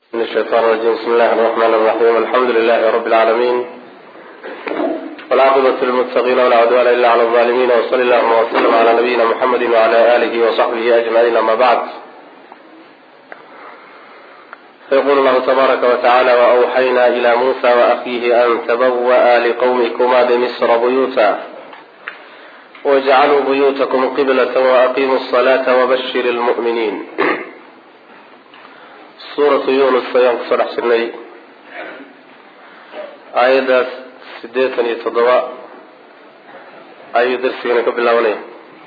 من الشيطان الرجيم بسم الله الرحمن الرحيم الحمد لله رب العالمين والعاقبة للمتقين ولا عدوان إلا على الظالمين وصلى اللهم وسلم على نبينا محمد وعلى آله وصحبه أجمعين أما بعد فيقول الله تبارك وتعالى وأوحينا إلى موسى وأخيه أن تبوأ لقومكما بمصر بيوتا واجعلوا بيوتكم قبلة وأقيموا الصلاة وبشر المؤمنين suuratu yunus ayaan kusoo dhex jirnay aayaddaas siddeetan iyo toddoba ayuu darsigana ka bilaabanaya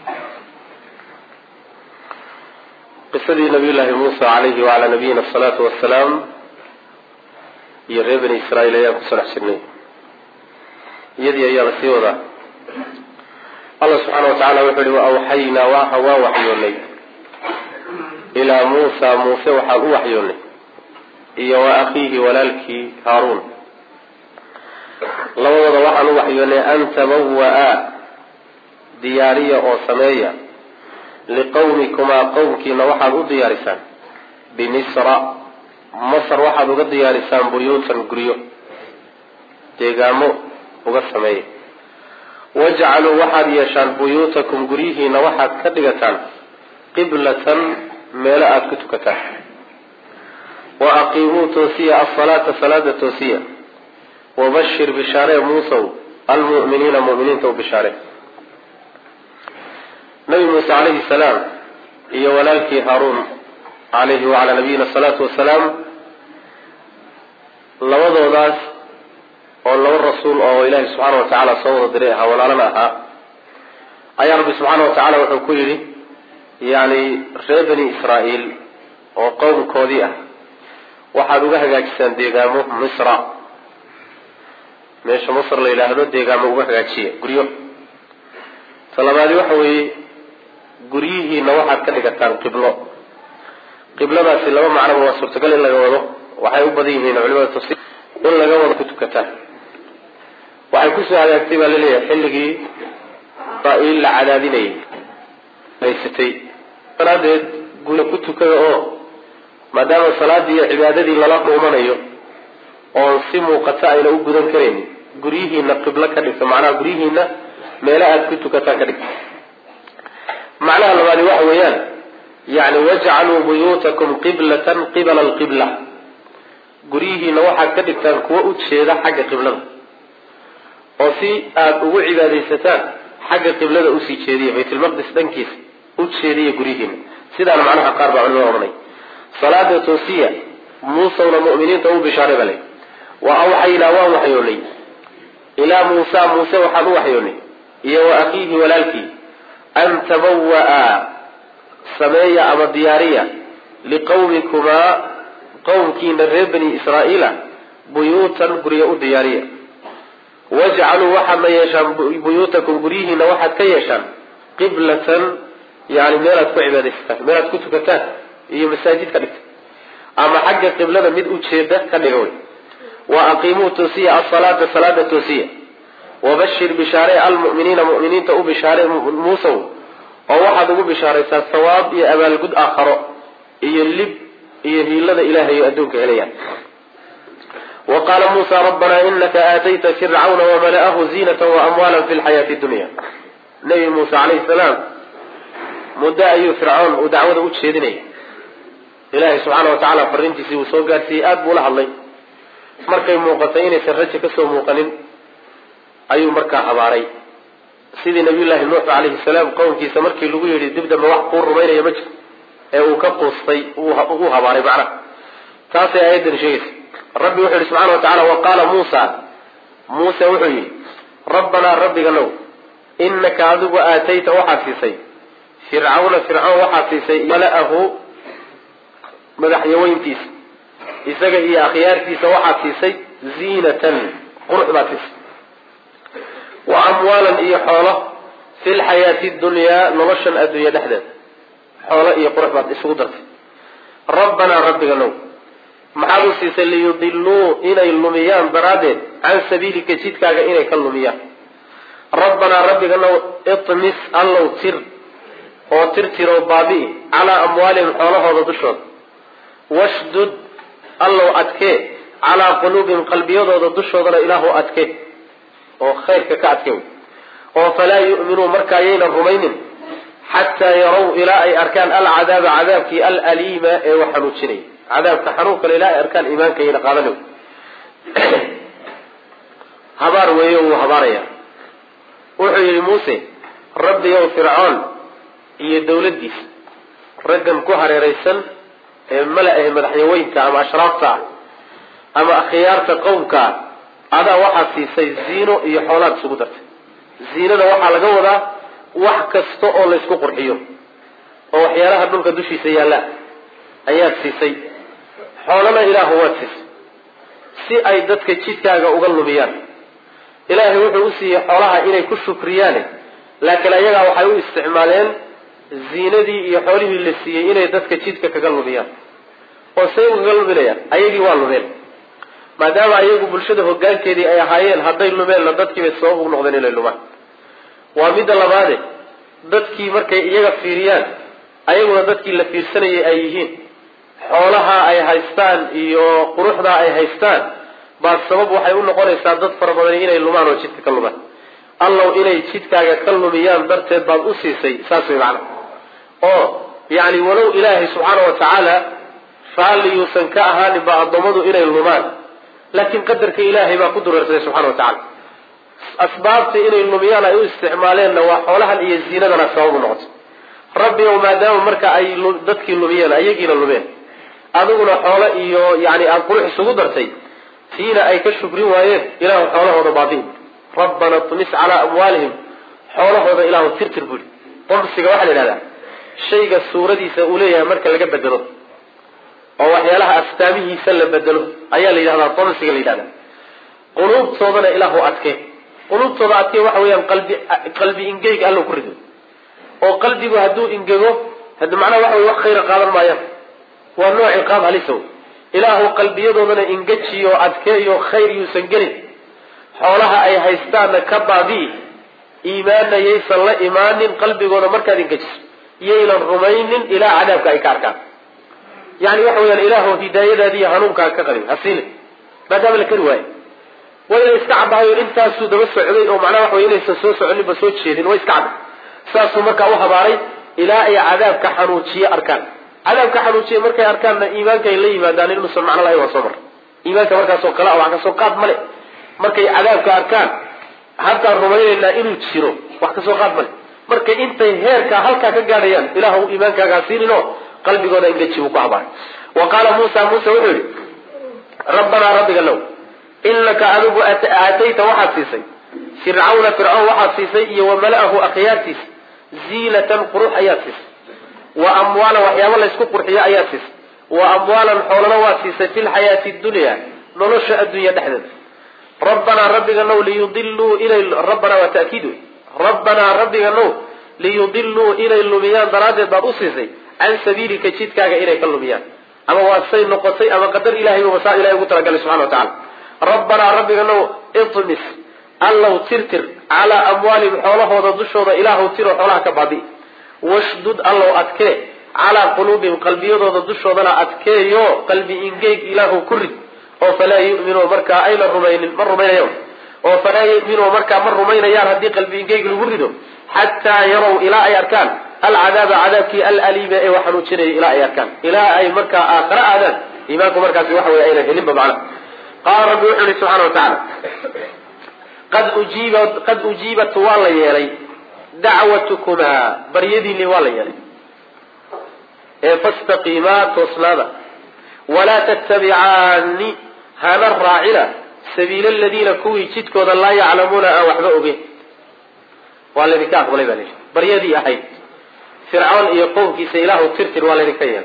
qisadii nabiy llaahi muusa calayhi wacalaa nabiyina asalaatu wassalaam iyo reer bani israa'iil ayaan kusoo dhex jirnay iyadii ayaa la sii wadaa allah subxaana wa tacala wuxuu yihi wa awxaynaa waa waa waxyoonay ilaa muusa muuse waxaan u waxyoonay iyo wa akhiihi walaalkii haaruun labadooda waxaan u waxyoonay an tabawa-a diyaariya oo sameeya liqawmikumaa qowmkiina waxaad u diyaarisaan bimisra masar waxaad uga diyaarisaan buyuutan guryo deegaamo uga sameeya wajcaluu waxaad yeeshaan buyuutakum guryihiina waxaad ka dhigataan qiblatan meelo aada ku tukataan wa aqiimuu toosiya asalaata salaada toosiya wabashir bishaaree muusow almu'miniina mu'miniinta u bishaare nabi muuse calayhi salaam iyo walaalkii haaruun calayhi wacalaa nabiyina asalaatu wasalaam labadoodaas oo laba rasuul oo ilaahi subxaana wa tacaala soo wada diray ahaa walaalana ahaa ayaa rabbi subxaana wa tacaala wuxuu ku yidhi yacni reer bani israa'iil oo qowmkoodii ah waxaad uga hagaajisaan deegaamo misra meesha masr la yidhaahdo deegaamo uga hagaajiya guryo talabaadi waxa weeye guryihiina waxaad ka dhigataan qiblo qibladaasi laba macnoba waa suurtagal in laga wado waxay u badan yihiin culimada tafsiir in laga wado ku tukataan waxay kusoo hagaagtay baa laleeyahay xilligii israa'iil la cadaadinayay haysatay daraadeed guryo ku tukada oo maadaama salaadii iyo cibaadadii lala dhuumanayo oon si muuqata ayna u gudan karaynin guryihiina qiblo ka dhigta macnaha guryihiina meelo aada ku tukataan ka dhigta macnaha labaadi waxa weeyaan yani wajcaluu buyuutakum qiblatan qibala alqibla guryihiina waxaad ka dhigtaan kuwo u jeeda xagga qiblada oo si aada ugu cibaadaysataan xagga qiblada usii jeediya baytulmaqdis dhankiisa u jeediya guryihiina sidaana macnaha qaar baa culimada odhanay salaada toosiya muusawna mu'miniinta u bishaaray bale wa awxaynaa waan waxyoonay ilaa muusa muuse waxaan u waxyoonay iyo wa akhiihi walaalkii an tabawa-a sameeya ama diyaariya liqawmikumaa qowmkiina reer bani israa'iila buyuutan guryo u diyaariya wajcaluu waxaadna yeeshaan buyuutakum guryihiina waxaad ka yeeshaan qiblatan yani meelaad ku cibaadaysataan meelaad ku tukataan iyo masaajid ka dhigta ama xagga qiblada mid ujeeda ka dhiga wey wa aqiimuu toosiya asalaata salaada toosiya wabashir bishaare almu'miniina mu'miniinta u bishaare muusow oo waxaad ugu bishaaraysaa sawaab iyo abaalgud aakharo iyo lib iyo hiilada ilahay adduunka helayaan wa qaala muusa rabbanaa inaka aatayta fircawna wamala'ahu ziinata waamwaala fi lxayaati dunya nabi muuse calayhi salaam muddo ayuu fircoon uu dacwada u jeedinayay ilaahay subxaana wa tacaala fariintiisii uu soo gaadhsiiyey aada buu la hadlay markay muuqatay inaysan raja kasoo muuqanin ayuu markaa habaaray sidii nabiyullaahi nuux calayhi salaam qowmkiisa markii lagu yidhi dib dambe wax kuu rumaynaya ma jiro ee uu ka quustay uu habaaray macnaha taasay aayaddan sheegaysa rabbi wuxuu yihi subxana wa tacala wa qaala muusa muuse wuxuu yidhi rabbanaa rabbiganow inaka adigu aatayta waxaad siisay fircawna fircoon waxaad siisay mala'ahu madaxyaweyntiisa isaga iyo akhyaartiisa waxaad siisay ziinatan qurux baad siisay wa amwaalan iyo xoolo fi lxayaati dunyaa noloshan adduunya dhexdeeda xoolo iyo qurux baad isugu dartay rabbanaa rabbiganow maxaad u siisay liyudiluu inay lumiyaan daraaddeed can sabiilika jidkaaga inay ka lumiyaan rabbanaa rabbiganow imis allow tir oo tirtiroo baabi'i calaa amwaalihim xoolahooda dushooda washdud allow adkee calaa quluubihim qalbiyadooda dushoodana ilaahu adke oo khayrka ka adke oo falaa yu'minuu marka ayaynan rumaynin xataa yarow ilaa ay arkaan alcadaaba cadaabkii alaliima ee wax xanuujinaya cadaabka xanuunkale ilaa ay arkaan iimaanka yayna qaadana habaar weeye wuu habaaraya wuxuu yidhi muuse rabbiyow fircoon iyo dawladdiisa raggan ku hareeraysan ee mala ahe madaxyaweynta ama ashraafta ah ama akhyaarta qowmkaa adaa waxaad siisay ziino iyo xoolaad isugu dartay ziinada waxaa laga wadaa wax kasta oo laysku qurxiyo oo waxyaalaha dhulka dushiisa yaalla ayaad siisay xoolana ilaahu waad siisay si ay dadka jidkaaga uga lumiyaan ilaahay wuxuu u siiyey xoolaha inay ku shukriyaane laakiin ayagaa waxay u isticmaaleen ziinadii iyo xoolihii la siiyey inay dadka jidka kaga lumiyaan oo say ukaga luminayaan ayagii waa lumeen maadaama ayagu bulshada hogaankeedii ay ahaayeen hadday lumeenna dadkiibay sabab ugu noqdeen inay lumaan waa midda labaade dadkii markay iyaga fiiriyaan ayaguna dadkii la fiirsanayay ay yihiin xoolaha ay haystaan iyo quruxdaa ay haystaan baa sabab waxay u noqonaysaa dad fara badan inay lumaan oo jidka ka lumaan allow inay jidkaaga ka lumiyaan darteed baad u siisay saas way macana oo yacni walow ilaahay subxaana wa tacaala raalliyuusan ka ahaaninba addoommadu inay lumaan laakiin qadarka ilaahay baa ku dureersaday subxana wa tacala asbaabta inay lumiyaan ay u isticmaaleenna waa xoolahan iyo ziinadana sabab u noqoto rabbi ow maadaama marka ay dadkii lumiyeen ayagiina lumeen adiguna xoolo iyo yani aada qurux isugu dartay tiina ay ka shukrin waayeen ilaahu xoolahooda baabi'in rabbana tumis calaa amwaalihim xoolahooda ilaahu tirtir buri qomsiga waxaa la yidhahdaa shayga suuradiisa uu leeyahay marka laga bedelo oo waxyaalaha astaamihiisa la bedelo ayaa la yidhahdaa qomsiga la yidhahda quluubtoodana ilaahu adke quluubtooda adke waxa weeyaan qalbi qalbi ingeyg allo ku rido oo qalbigu hadduu ingego hadi macnaha waxa wey wax khayra qaadan maayaan waa nooc ciqaab halisa wey ilaahu qalbiyadoodana ingejiyo adkeeyo khayr yuusan gelin xoolaha ay haystaanna ka baabi'i iimaanna yaysan la imaanin qalbigooda markaad ingejiso yaynan rumaynin ilaa cadaabka ay ka arkaan yani waxa weyaan ilaahu hidaayadaadiiyo hanuunkaa ka qadin hasiine maadaama la kari waayo wayna iska caddahayo intaasuu daba socday oo macnaha waxa wey inaysan soo soconinba soo jeedin way iska cadday saasuu markaa u habaaray ilaa ay cadaabka xanuujiye arkaan cadaabka xanuujiye markay arkaanna iimaanka ay la yimaadaan inuusan macno lahayn waa soo mar iimaanka markaasoo kale wax kasoo qaad male markay cadaabka arkaan haddaan rumaynaynaa inuu jiro wax kasoo qaad male markay intay heerkaa halkaa ka gaadhayaan ilaah iimaankaagaa siinin oo qalbigooda ingeji buu ku habaaray wa qaala muusa muuse wuxuu yihi rabbanaa rabbiga low inaka adigu aatayta waxaad siisay fircawna fircawn waxaad siisay iyo wa mala'ahu akhyaartiisa ziinatan qurux ayaad siisay wa amwaalan waxyaaba laysku qurxiyo ayaad siisay wa amwaalan xoolana waad siisay fi lxayaati dunya nolosha addunya dhexdeeda rabbanaa rabbiga now liyudiluu inay rabbanaa waa ta'kiid wey rabbanaa rabbiga now liyudiluu inay lumiyaan daraaddeed baad u siisay can sabiilika jidkaaga inay ka lumiyaan ama waa say noqotay ama qadar ilahay ba saa ilahay ugu talagalay subxana wa tacala rabbanaa rabbiga now itmis allow tirtir calaa amwaalihim xoolahooda dushooda ilaahu tiro xoolaha ka baabi washdud allow adkee calaa quluubihim qalbiyadooda dushoodana adkeeyo qalbi ingeyg ilaahu ku rid oo falaa yuminuu markaa ayna rumaynin ma rumaynayan oo falaa yuminuu markaa ma rumaynayaan haddii qalbi ingeyg lagu rido xataa yarow ilaa ay arkaan alcadaaba cadaabkii alaliima ee wax xanuujinaya ilaa ay arkaan ilaa ay markaa aakhare aadaan iimaanku markaasi waxa wey aynan helinba macna qaala rabbi wuxuu ihi subxana wa tacaala qad ujiibat qad ujiibat waa la yeelay dacwatukumaa baryadiinni waa la yeelay ee fastaqiimaa toosnaada walaa tattabicaani hana raacina sabiila aladiina kuwii jidkooda laa yaclamuuna aan waxba ogeyn waa laydinka aqbalay baa layihi baryadii ahayd fircoon iyo qowmkiisa ilaahu tirtir waa laydinka yeelay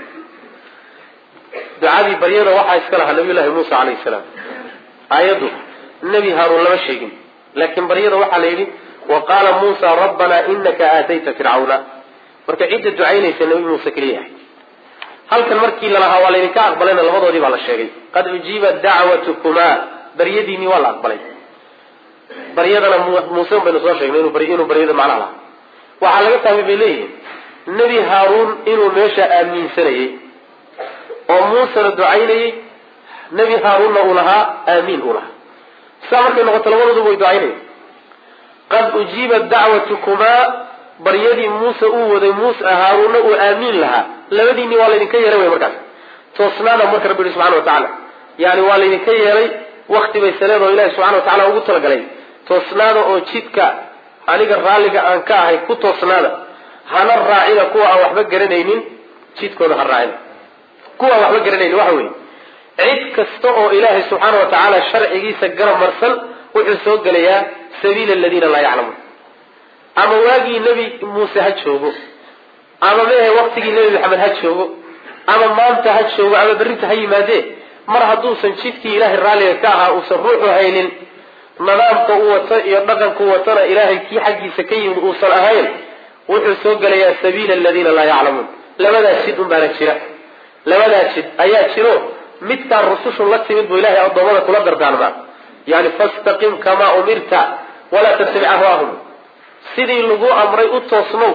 ducadii baryada waxaa iska lahaa nabiy llahi muusa calayhi salaam aayaddu nebi haaruun lama sheegin laakiin baryada waxaa la yidhi wa qaala muusa rabbanaa inaka aatayta fircawna marka cidda ducaynaysa nabi muuse keliya ahay halkan markii lalahaa waa laydinka aqbalayna labadoodii baa la sheegay qad ujiibat dacwatukumaa baryadiinii waa la aqbalay baryadana muuse baynu soo sheegnay inuu baryada macnaha lahaa waxaa laga fahmay bay leeyihiin nebi haaruun inuu meesha aaminsanayey oo muusena ducaynayey nebi haaruunna uu lahaa aamiin uu lahaa saa markay noqoto labadooduba way ducaynayeen qad ujiibat dacwatukumaa baryadii muuse uu waday muuse haaruunna uu aamiin lahaa labadiinni waa laydinka yeelay wey markaas toosnaada marka rabbi yihi subxana wa tacaala yani waa laydinka yeelay wakti bay saleedoo ilahi subxana wa tacala ugu talagalay toosnaada oo jidka aniga raalliga aan ka ahay ku toosnaada hana raacina kuwa aan waxba garanaynin jidkooda ha raacina kuwa aan waxba garanaynin waxa weeye cid kasta oo ilaahay subxaana wa tacaala sharcigiisa garab marsan wuxuu soo gelayaa sabiila aladiina laa yaclamuun ama waagii nebi muuse ha joogo ama mehe waktigii nebi maxamed ha joogo ama maanta ha joogo ama berrinta ha yimaadee mar hadduusan jidkii ilaahay raalliga ka ahaa uusan ruuxu haynin nidaamka u wato iyo dhaqanku watana ilaahay kii xaggiisa ka yimid uusan ahayn wuxuu soo gelayaa sabiila aladiina laa yaclamuun labadaas jid un baana jira labadaas jid ayaa jiro midkaan rusushu la timid buu ilahay addoommada kula dardaarmaa yani fastaqim kamaa umirta walaa tattabic ahwaahum sidii lagu amray u toosnow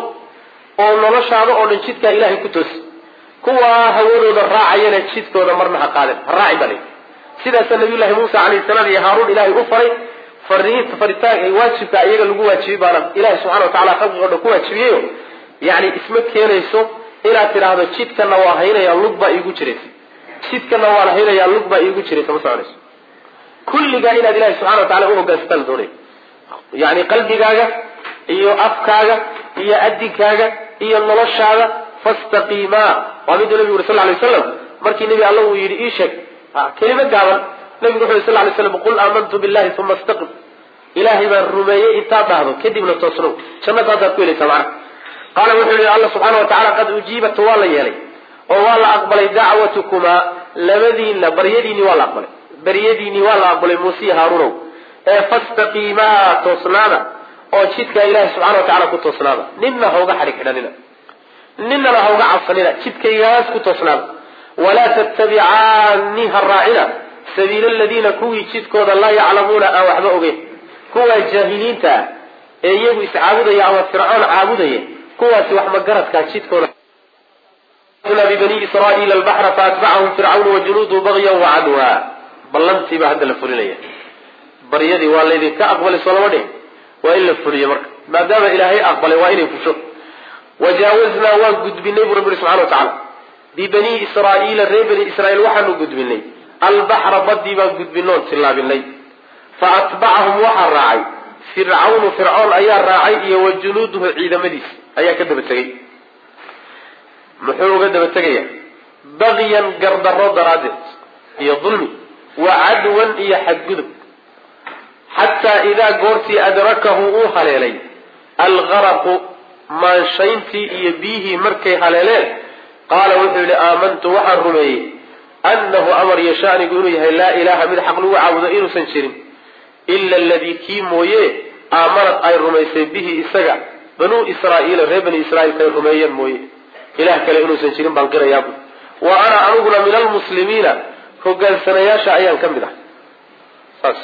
oo noloshaada oo dhan jidkaa ilahay ku toosi kuwaa hawadooda raacayana jidkooda marna ha qaaden ha raacin baa sidaasaa nabiyullahi muusa calayhi salaam iyo haaruun ilaahay u faray fariinta faritaanka waajibka iyaga lagu waajibiyey baana ilahi subxana wa tacala khalqiga o dhan ku waajibiyeyo yani isma keenayso inaad tidhaahdo jidkana waa haynaya lug baa iigu jiraysa jidkana waan haynayaa lug baa iigu jiraysa ma soconayso kulligaa inaad ilahi subxana wa tacala u hogaansataan la doonaya yani qalbigaaga iyo afkaaga iyo adinkaaga iyo noloshaada fastaqiimaa waa miduu nabigu yuri sal lay waslam markii nebi alla uu yidhi ii sheeg kelimo gaaban nabigu wuxu yhi sal lay slam qul aamantu billahi uma istaqim ilaahay baan rumeeyey intaad dhahdo kadibna toosnow jannada haddaad ku helaysaa macna qaala wuxuu yihi alla subxaana wa tacala qad ujiibat waa la yeelay oo waa la aqbalay dacwatukumaa labadiinna baryadiinii waa la aqbalay baryadiinii waa la aqbalay muusiya haaruunow ee fastaqiimaa toosnaada oo jidkaa ilaahay subxana wa tacala ku toosnaada ninna hauga xadhig xidhanina ninana hauga cabsanina jidkaygaas ku toosnaada walaa tattabicaani ha raacina sabiila aladiina kuwii jidkooda laa yaclamuuna aan waxba ogeyn kuwaa jaahiliinta ah ee iyagu iscaabudaya ama fircoon caabudaya kuwaasi wax magaradkaa jidkooda bibani israaiila albaxra faatbacahum fircawn wajunuudu bagyan wacadwa ballantii baa hadda la fulinaya baryadii waa laydinka aqbalay soo lama dhihin waa in la fuliyo marka maadaama ilaahay aqbalay waa inay fusho wajaawaznaa waan gudbinay buu rabbi subxana wa tacala bibani israaiila reer bani israiil waxaanu gudbinay albaxra badii baan gudbinoon tillaabinay fa atbacahum waxaa raacay fircawnu fircoon ayaa raacay iyo wa junuuduhu ciidamadiisa ayaa ka daba tegay muxuu uga daba tegaya bagyan gardarro daraaddeed iyo dulmi wa cadwan iyo xadgudub xataa idaa goortii adrakahu uu haleelay algaraqu maanshayntii iyo biyihii markay haleeleen qaala wuxuu yihi aamantu waxaan rumeeyey annahu amar yashaanigu inuu yahay laa ilaaha mid xaq lagu caabudo inuusan jirin ila aladii kii mooye aamanad ay rumaysay bihi isaga banuu israaiila reer bani israiilka ay rumeeyeen mooye ilah kale inuusan jirin baan qirayaabu wa ana aniguna min almuslimiina hogaansanayaasha ayaan ka mid ah saas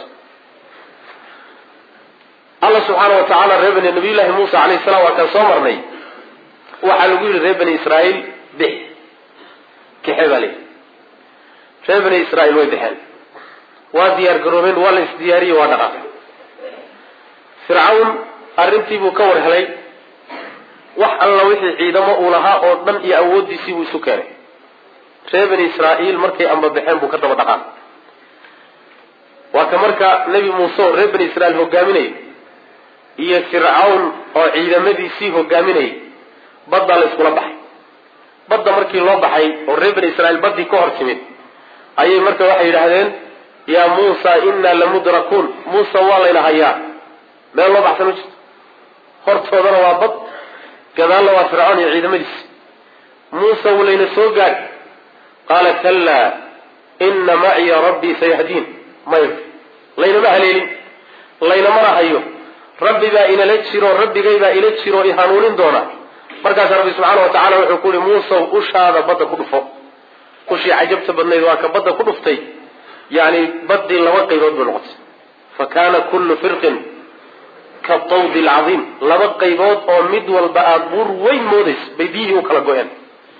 alla subxaana wa tacaala reer bani nabiyullaahi muusa calayhi salaam waa kaan soo marnay waxaa lagu yidhi reer bani israaiil bix kaxe baa leeyihi reer bani israaiil way bixeen waa diyaar garoobeen waa la isdiyaariyey waa dhaqaaqay fircawn arrintii buu ka war helay wax alla wixii ciidamo uu lahaa oo dhan iyo awooddiisii buu isu keenay reer bani israaiil markay ambabaxeen buu ka daba dhaqaaqay waa ka marka nebi muuse oo reer bani israiil hogaaminayay iyo fircawn oo ciidamadiisii hogaaminayay baddaa la iskula baxay badda markii loo baxay oo reer bani israiil baddii ka hor timid ayay marka waxay yidhaahdeen yaa muusa innaa lamudrakuun muuse waa layna hayaa meel loo baxsan ma jirto hortoodana waa bad gadaalna waa fircoon iyo ciidamadiisi muuse wuu layna soo gaadh qaala kallaa inna maciya rabbii sayahdiin maya laynama haleelin laynamana hayo rabbi baa inala jiro rabbigay baa ila jiro i hanuunin doona markaasa rabbi subxaana wa tacala wuxuu ku uhi muusow ushaada badda ku dhufo ushii cajabta badnayd waa ka badda ku dhuftay yani baddii laba qaybood bay noqotay fa kaana kullu firqin ka tawdi alcadiim laba qaybood oo mid walba aada buur weyn moodayso bay biyihii u kala go-een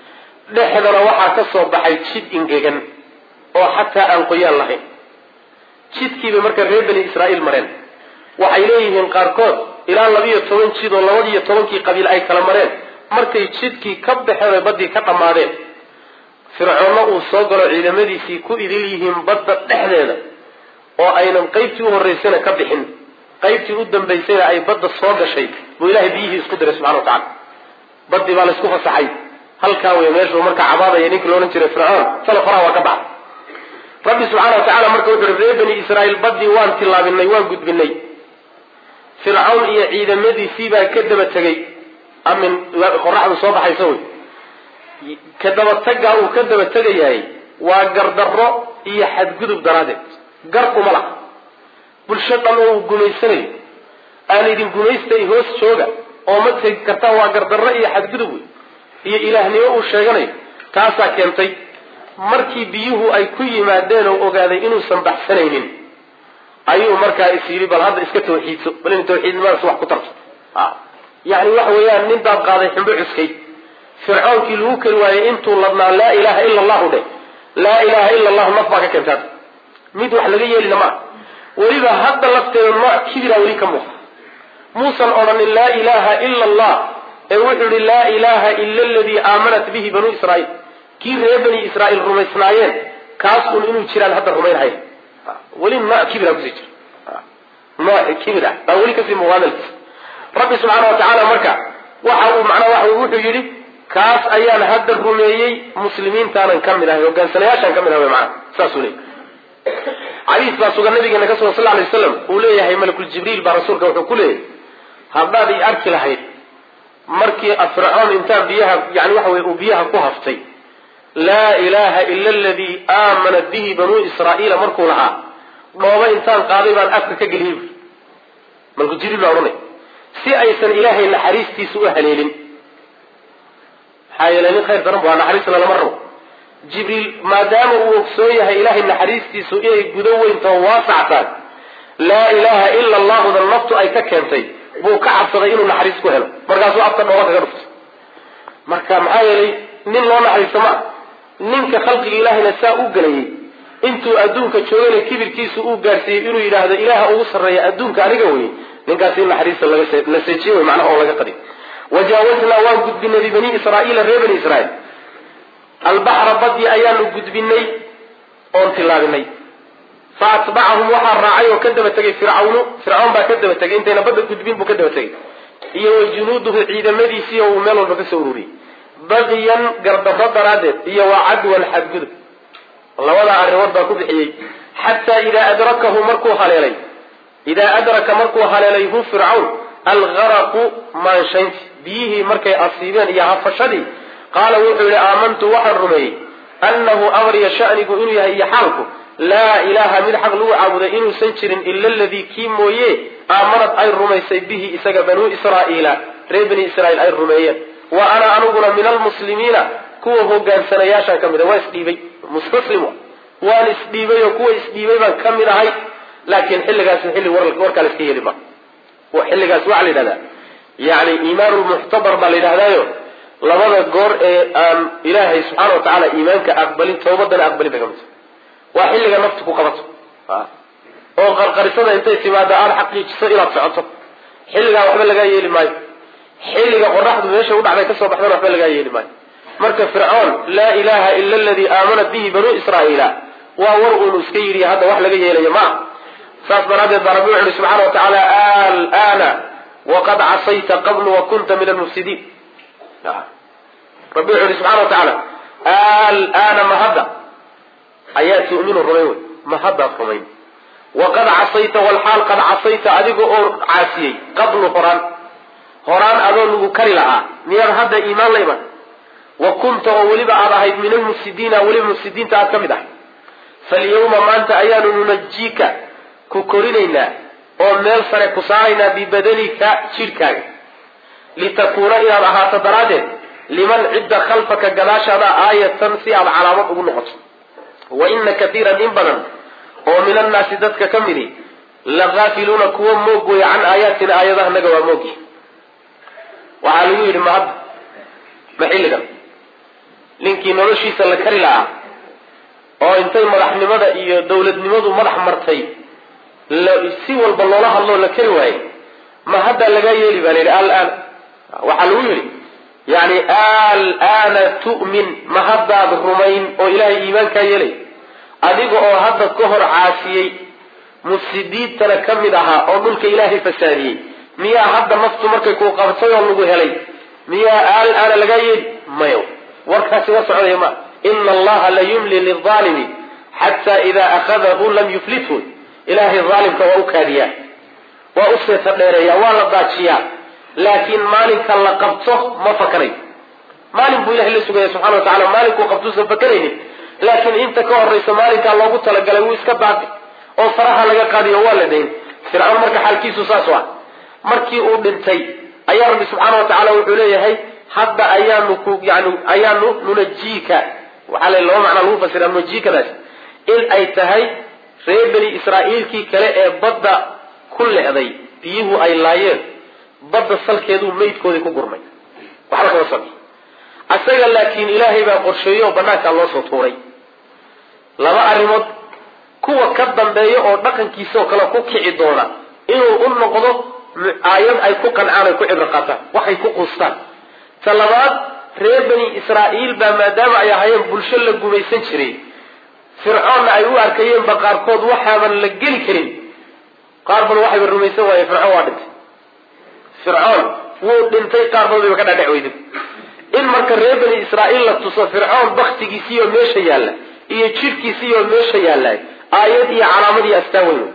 dhexdana waxaa ka soo baxay jid ingegan oo xataa aan qoyaan lahayn jidkiibay marka reer bani israa'iil mareen waxay leeyihiin qaarkood ilaa labiiyo toban jid oo labadiiyo tobankii qabiil ay kala mareen markay jidkii ka baxeen oy baddii ka dhammaadeen fircoonna uu soo galo ciidamadiisii ku idil yihiin badda dhexdeeda oo aynan qaybtii u horraysayna ka bixin qaybtii u dambaysayna ay badda soo gashay buu ilahay biyihii isku diray subxana wa tacala baddii baa laysku fasaxay halkaa wey meeshuu marka cabaadaya ninkii loodhan jiray fircoon tala faraha waa ka baxa rabbi subxaana wa tacala marka wuxu uhi reer bani israa'iil baddii waan tillaabinay waan gudbinay fircawn iyo ciidamadiisii baa ka daba tegey amin qoraxdu soo baxaysa wey ka dabataggaa uu ka daba tegayahay waa gardarro iyo xadgudub daraaddeed gar uma laha bulsho dhan oo uu gumaysanayo aan idin gumaystay hoos jooga oo ma tegi kartaan waa gardarro iyo xadgudub wey iyo ilaahnimo uu sheeganayo taasaa keentay markii biyuhu ay ku yimaadeen oo ogaaday inuusan baxsanaynin ayuu markaa is yidhi bal hadda iska tawxiidso bal in tawxiidnimadaas wax ku tarto yani waxa weeyaan nin baad qaaday xumbo cuskay fircoonkii lagu keli waayey intuu ladnaa laa ilaha ila allahu dheh laa ilaha ila allahu naf baa ka keentaad mid wax laga yeelina maa weliba hadda lafteeda nooc kibira weli ka muuqda muusan odhanin laa ilaha ila allah ee wuxuu yihi laa ilaha ila aladii aamanat bihi banuu israaiil kii reer bani israaiil rumaysnaayeen kaasun inuu jiraan hadda rumaynhaya weli nooc kibira kusii jira nooc kibira baa weli kasii muuqaadalkiisa rabbi subxaana wa tacaala marka waxa uu macnaa waxa wuxuu yidhi kaas ayaan hadda rumeeyey muslimiintaanan ka mid ahay hogaansanayaashaan ka mid ahay macana saasuu leeyay xadiis baa sugan nabigeena ka sugan sal alay waslam uu leeyahay malakul jibriil baa rasuulka wuxuu ku leeyahay haddaad i arki lahayd markii fircoon intaa biyaha yani waxa weye uu biyaha ku haftay laa ilaha ila aladii aamanat bihi banuu israa'iila markuu lahaa dhooba intaan qaaday baan afka ka geliyey bui malakul jibriil baa odhanay si aysan ilaahay naxariistiisa u haleelin maxaa yeele nin khayr daran bu waa naxariisna lama rabo jibriil maadaama uu ogsoon yahay ilaahay naxariistiisu inay gudo weyntao waasactaan laa ilaha ila allahuda naftu ay ka keentay buu ka cabsaday inuu naxariis ku helo markaasuu afka dhooba kaga dhuftay marka maxaa yeelay nin loo naxariisto maa ninka khalqiga ilaahayna saa u gelayay intuu adduunka joogana kibirkiisu uu gaadhsiiyey inuu yidhaahdo ilaaha ugu sarreeya adduunka aniga wey ninkaas in naxariista la seejiye wey macnaha oo laga qadi wajaawaznaa waan gudbinay bibani israaiila reer bani israiil albaxra badii ayaanu gudbinay oon tillaabinay fa atbacahum waxaa raacay oo ka daba tegay fircawnu fircawn baa ka daba tegay intayna badda gudbin buu ka daba tegay iyo wa junuuduhu ciidamadiisii oo uu meel walba kasoo ururiyey baqiyan gardarro daraaddeed iyo wa cadwan xadgudub labadaa arrimood baa ku bixiyey xataa idaa adrakahu markuu haleelay idaa adraka markuu haleelay hu fircawn algaraqu maanshaynti biyihii markay asiibeen iyo hafashadii qaala wuxuu yihi aamantu waxaan rumeeyey annahu amriya shanigu inuu yahay iyo xaalku laa ilaaha mid xaq lagu caabuday inuusan jirin ila aladii kii mooye aamanad ay rumaysay bihi isaga banuu israa'iila reer bani israiil ay rumeeyeen wa ana aniguna min almuslimiina kuwa hogaansanayaashaan ka mid a waa isdhiibay mustaslim waan isdhiibay oo kuwa isdhiibay baan ka mid ahay laakiin xilligaasi xilli warkaa la iska yeeli ma xilligaas waxaa la yidhahdaa yani iimaanu lmuctabar baa la yidhahdaayo labada goor ee aan ilaahay subxaana wa tacaala iimaanka aqbalin tawbadana aqbalin bay ka mid waa xilliga naftu ku qabato oo qarqarisada intay timaado aada xaqiijiso inaad socoto xilligaa waxba lagaa yeeli maayo xilliga qoraxdu meesha u dhacday kasoo baxdana waxba lagaa yeeli maayo marka fircoon laa ilaha ila aladii aamanat bihi banuu israa'iila waa war uunu iska yidhi hadda wax laga yeelayo ma saas daraaddeed baa rabbi wuxu uhi subxana wa tacaala alana waqad casayta qablu wa kunta min almufsidiin rabbi wuxu uhi subxana wa tacaala alana ma hadda ayaa tu'minu rumayn wey ma haddaad rumayn waqad casayta walxaal qad casayta adiga oo caasiyey qablu horaan horaan adoo lagu kari lahaa miyaad hadda iimaan la iman wa kunta oo weliba aad ahayd min almufsidiina weliba mufsidiinta aad ka mid ahay falyawma maanta ayaanu nunajiika ku korinaynaa oo meel sare ku saaraynaa bibadanika jidhkaaga litakuuna inaad ahaato daraaddeed liman cidda khalfaka gadaashaada aayatan si aad calaamad ugu noqoto wa ina katiiran in badan oo min annaasi dadka ka midi lagaafiluuna kuwa moog wey can aayaatina aayadahanaga waa moogi waxaa lagu yidhi ma hadda ma xilligan ninkii noloshiisa la kari lahaa oo intay madaxnimada iyo dawladnimadu madax martay si walba loola hadloo la kari waayey ma haddaa lagaa yeeli baa layidhi alaan waxaa lagu yidhi yani alana tu'min ma haddaad rumayn oo ilaahay iimaankaa yeelay adiga oo hadda ka hor caasiyey mufsidiintana ka mid ahaa oo dhulka ilaahay fasaadiyey miyaa hadda naftu markay kuu qabtay oo lagu helay miyaa alana lagaa yeeli mayo warkaasi wa socdaya ma ina allaha la yumli lilaalimi xata ida akhadahu lam yuflithu ilaahay aalimka waa u kaadiyaa waa u seeta dheereeya waa la daajiyaa laakiin maalinka la qabto ma fakanayo maalin buu ilahay la sugaya subxana wa tacala maalinkuu qabtuusan fakanaynin laakiin inta ka horaysa maalinkaa loogu talagalay wuu iska baabi oo faraha laga qaadiyo waa la dayn fircawn marka xaalkiisu saas ah markii uu dhintay ayaa rabbi subxaana wa tacala wuxuu leeyahay hadda ayaanu ku yani ayaanu nunajiika waxaa la laba macnaa lagu fasira nunajiikadaas in ay tahay reer beni israa'iilkii kale ee badda ku le'day biyuhu ay laayeen badda salkeeduu maydkoodii ku gurmay waxba kama sami asaga laakiin ilaahay baa qorsheeyey oo banaankaa loo soo tuuray laba arrimood kuwa ka dambeeya oo dhaqankiisa oo kale ku kici doona inuu u noqdo aayad ay ku qancaan ay ku cibro qaataan waxay ku quustaan ta labaad reer beni israa'iil baa maadaama ay ahaayeen bulsho la gumaysan jiray fircoonna ay u arkayeenba qaarkood waxaaban la geli karin qaar badan waxayba rumaysan waayeen fircoon waa dhintay fircoon wuu dhintay qaar badan bayba ka dhaadhec weyday in marka reer beni israa'iil la tuso fircoon baktigiisiioo meesha yaalla iyo jidhkiisiioo meesha yaalla aayad iyo calaamad iyo astaan weyn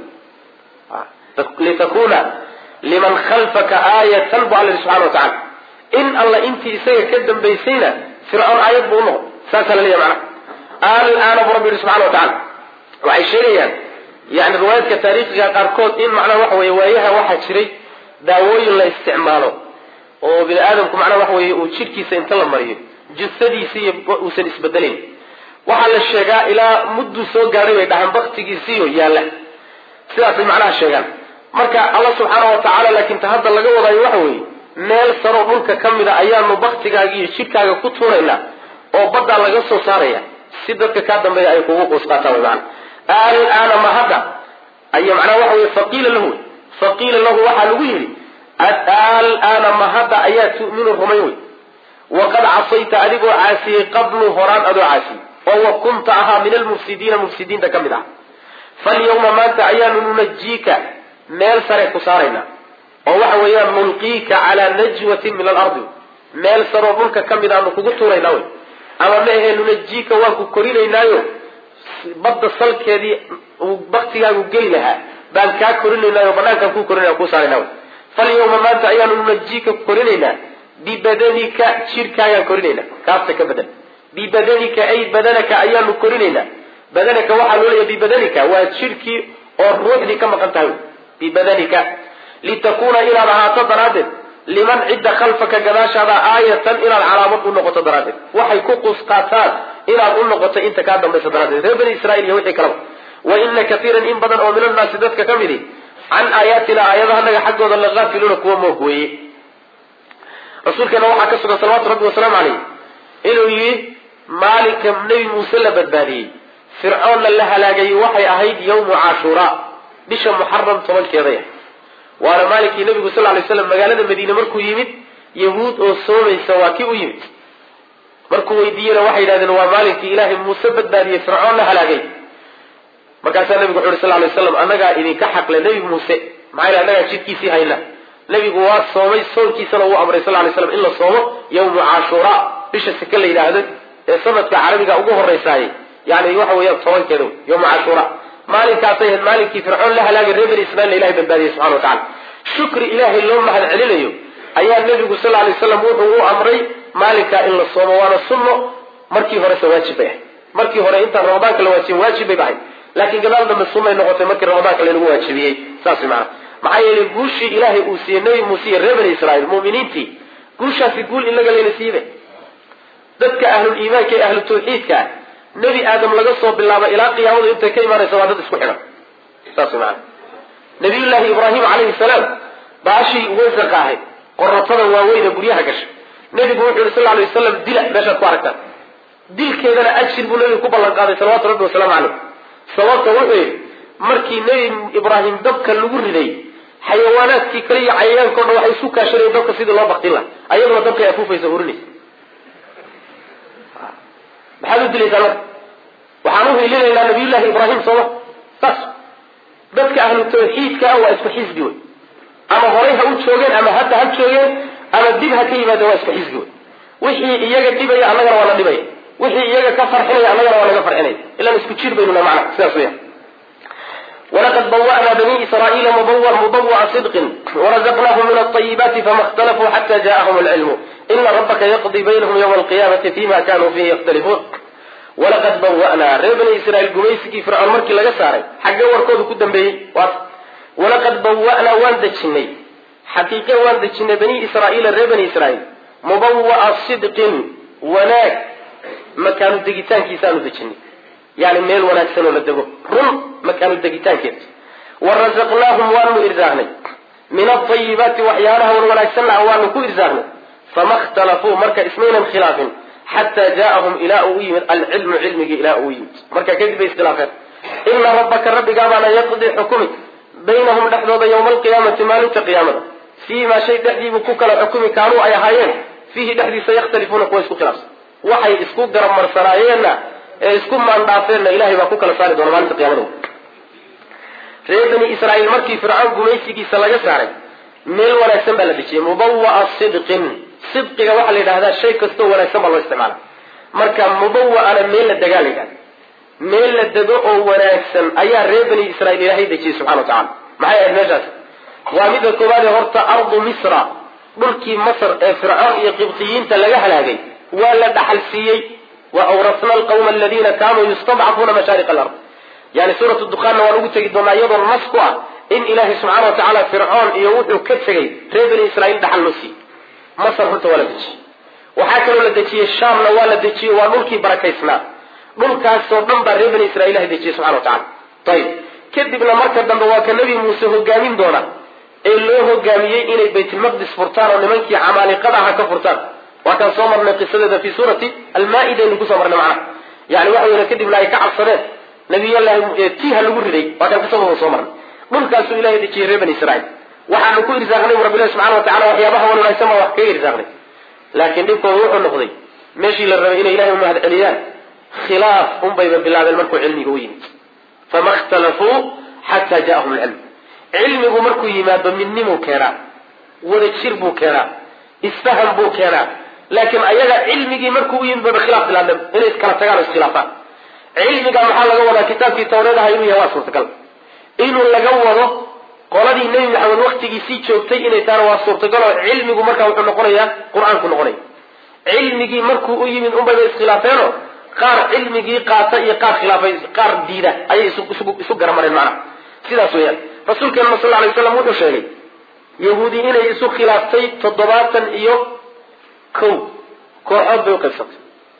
litakuna liman khalfaka aayatan bu alla subxana wa tacala in alla intii isaga ka dambaysayna fircoon aayad buu unoqday saasaa la leeyahy macnaha alaana bu rabbi yihi subxana wa tacala waxay sheegayaan yani riwaayaadka taariikhiga qaarkood in macnaha waxa weye waayaha waxaa jiray daawooyin la isticmaalo oo bini aadamku macnaha waxa weye uu jidhkiisa inta la mariyo jusadiisiiyo uusan isbedelayn waxaa la sheegaa ilaa mudduu soo gaadhay bay dhahaan baktigiisiiyo yaalla sidaasay macnaha sheegaan marka alla subxaana wa tacaala laakiin ta hadda laga wadaayo waxa weeye meel saroo dhulka ka mida ayaanu baktigaaga iyo jidhkaaga ku tuuraynaa oo baddaa laga soo saaraya si dadka kaa dambeeya ay kugu quus qaataan wy maana alaana ma hadda ay macnaha waxa weye faqiila lahu faqiila lahu waxaa lagu yidhi alaana ma hadda ayaa tu'minu rumayn wey waqad casayta adigoo caasiyey qablu horaan adoo caasiyey oo wa kunta ahaa min almufsidiina mufsidiinta ka mid ah falyawma maanta ayaanu nunajiika meel sare ku saaraynaa oo waxa weeyaan nulqiika calaa najwatin min alardi meel saroo dhulka ka mid aanu kugu tuuraynaa wey ama ma ahee nunajiika waan ku korinaynaayo badda salkeedii uu baktigaagu geli lahaa baan kaa korinaynaayo banaankaan kuu korinaya kuu saarayna wey falyawma maanta ayaanu nunajiika korinaynaa bibadanika jidhkaagaan korinaynaa kaasta ka badan bibadanika ay badanaka ayaanu korinaynaa badanaka waxaa loo leeya bibadanika waa jidhkii oo ruuxdii ka maqan tahay bibadanika litakuuna inaad ahaato daraaddeed liman cidda khalfaka gadaashaada aayatan inaad calaamad u noqoto daraaddeed waxay ku qusqaataan inaad u noqoto inta kaa dambaysa daraaddeed reer bani israiil iyo wixii kalaba wa ina kaiiran in badan oo min annaasi dadka ka midi can aayaatina aayadahanaga xaggooda lagaafiluuna kuwa moog weeye rasuulkeena waxaa ka sugan salawatu rabbi wasalaamu caleyh inuu yidhi maalinka nebi muuse la badbaadiyey fircoonna la halaagayey waxay ahayd yawmu cashuuraa bisha muxaram tobankeeday ah waana maalinkii nabigu sal lay slam magaalada madiine markuu yimid yahuud oo soomaysa waa kii u yimid markuu weydiiyena waxay yidhahdeen waa maalinkii ilaahay muuse badbaadiyey fircoon la halaagay markaasaa nabigu wuxu yhi sal lay slam annagaa idinka xaqle nebi muuse maxaa yl annagaa jidkiisii hayna nebigu waa soomay soonkiisana uu amray sal lay slam in la soomo yawmu cashuuraa bisha seke la yidhaahdo ee sanadka carabiga ugu horraysaayey yani waxa weeyaan tobankeeda yawmu cashuuraa maalinkaasay ahayd maalinkii fircoon la halaagay reer bani israiil ilahay badbaadiyey subxana wa tacala shukri ilaahay loo mahad celinayo ayaa nebigu sal lay slam wuxuu u amray maalinkaa in la soomo waana sunno markii horese waajib bay ahayd markii hore intaan ramadaanka la waajibin waajib bay ahayd laakiin gadaal dambe sunnay noqotay markii ramadaanka laynagu waajibiyey saas maana maxaa yeelay guushii ilaahay uu siiyey nebi muuse iyo reer bani israiil muminiintii guushaasi guul inaga layna siibe dadka ahlul iimaanka ee ahlu tawxiidka ah nebi aadam laga soo bilaabo ilaa qiyaamadu intay ka imaanaysa waa dad isku xidhan saas maana nabiyullaahi ibraahim calayhi salaam baashii waysaqa ahayd qoratada waaweyne guryaha gashay nebigu wuxuu yihi sal lay wasalam dila meeshaad ku aragtaan dilkeedana ajir buu nabiga ku ballan qaaday salawatu rabbi wasalaamu caleyh sababta wuxuu yidhi markii nebi ibraahim dabka lagu riday xayawaanaadkii kale iyo cayayaankao dhan waxay isu kaashanayeen dabka sidii loo baktin laha ayaduna dabkay afuufaysa hurinaysa maxaad u dilaysaa marka waxaan u hiilinaynaa nabiyullaahi ibraahim sooma saas dadka ahlu tawxiidka ah waa isku xisbi wey ama horay ha u joogeen ama hadda ha joogeen ama dib ha ka yimaadeen waa isku xisbi wey wixii iyaga dhibaya annagana waa la dhibaya wixii iyaga ka farxinaya annagana waa naga farxinaya ilaan isku jir baynuna macna sidaas weya walaqad bawa'naa bani israa'iila mubawa'a sidqin warazaqnaahum min alطayibaati fama اkhtalafuu xata ja'ahum alcilmu ina rabbaka yaqdi baynahum ywma alqiyamati fima kanuu fihi yakhtalifuun walaqad bawa'naa reer bani israiil gumaysigii fircoon markii laga saaray xaggee warkoodu ku dambeeyey walaqad bawa'naa waan dejinay xaqiiqe waan dejinay bani israa'iila reer bani israiil mubawa'a sidqin wanaag makaanu degitaankiisaanu dejinay yani meel wanaagsan oo la dego run makaanu degitaankeed warazaqnaahum waanu irsaaqnay min aayibaati waxyaalaha wan wanaagsanna waanu ku irsaaqnay fama khtalafuu marka ismaynan khilaafin xataa jaaahum ilaa uu yimid alcilmu cilmigii ilaa uu yimid marka kadib bay iskhilaafeen ina rabbaka rabbigaabaana yaqdi xukumi baynahum dhexdooda yowma alqiyaamati maalinta qiyaamada fiimaa shay dhexdiibuu ku kala xukumi kaanuu ay ahaayeen fiihi dhexdiisa yakhtalifuuna kuwa isku khilaafsan waxay isku garabmarsanaayeena ee isku maandhaafeenna ilahay baa ku kala saari doona maalinta qiyamada reer bani israaiil markii fircoon gumaysigiisa laga saaray meel wanaagsan baa la dejiyey mubawa'a sidqin sidqiga waxaa la yidhahdaa shay kastoo wanaagsan baa loo isticmaala marka mubawa'ana meel la degaa la yidhahda meel la dego oo wanaagsan ayaa reer bani israiil ilaahay dejiyey subxana wa tacala maxay ahayd meeshaas waa midda koowaade horta ardu misra dhulkii masr ee fircoon iyo qibtiyiinta laga halaagay waa la dhaxal siiyey wa awrasna alqawma aladiina kaanuu yustadcafuuna mashaariq alard yani suuratu dukaanna waan ugu tegi doonaa iyadoo nas ku ah in ilaahay subxaana wa tacaala fircoon iyo wuxuu ka tegay reer bani israiil dhaxal loo siiyey masr horta waa la dejiyey waxaa kaloo la dejiyey shaamna waa la dejiyey waa dhulkii barakaysnaa dhulkaasoo dhan baa reer bani israiil ilahay dejiyey subxana wa tacala ayib kadibna marka dambe waa ka nebi muuse hogaamin doona ee loo hogaamiyey inay baytulmaqdis furtaan oo nimankii camaaliqada aha ka furtaan waa kaan soo marnay qisadeeda fi suurati almaa-ida aynu kusoo marnay macnaha yani waxa weyne kadibna ay ka cabsadeen nabiyllahi tiha lagu riday waa kaan qisadooda soo marnay dhulkaasuu ilahay dejiyey reer bani israiil waxaanu ku irsaaqnay bu rabbilahi subxana wa tacala waxyaabaha wan wanaagsan baa wax kaga irsaaqnay laakiin dhibkooda wuxuu noqday meeshii la rabay inay ilahay umahad celiyaan khilaaf unbayba bilaabeen markuu cilmiga u yimid fama khtalafuu xataa jaahum lcilm cilmigu markuu yimaado midnimuu keenaa wada jir buu keenaa isfaham buu keenaa laakiin ayaga cilmigii markuu u yimid baba khilaaf bilaabeen inay iskala tagaan o iskhilaafaan cilmiga maxaa laga wadaa kitaabkii tawreedaha inuu yahay waa suurtagal inuu laga wado qoladii nebi maxamed waktigiisii joogtay inay tahana waa suurtagal oo cilmigu markaa wuxuu noqonayaa qur-aanku noqonaya cilmigii markuu u yimid unbayba iskhilaafeeno qaar cilmigii qaata iyo qaar khilaafay qaar diida ayay isu garamareen macnaha sidaas weeyaan rasuulkeena sal alay waslam wuxuu sheegay yahuudi inay isu khilaaftay toddobaatan iyo kow kooxood bay uqaybsantay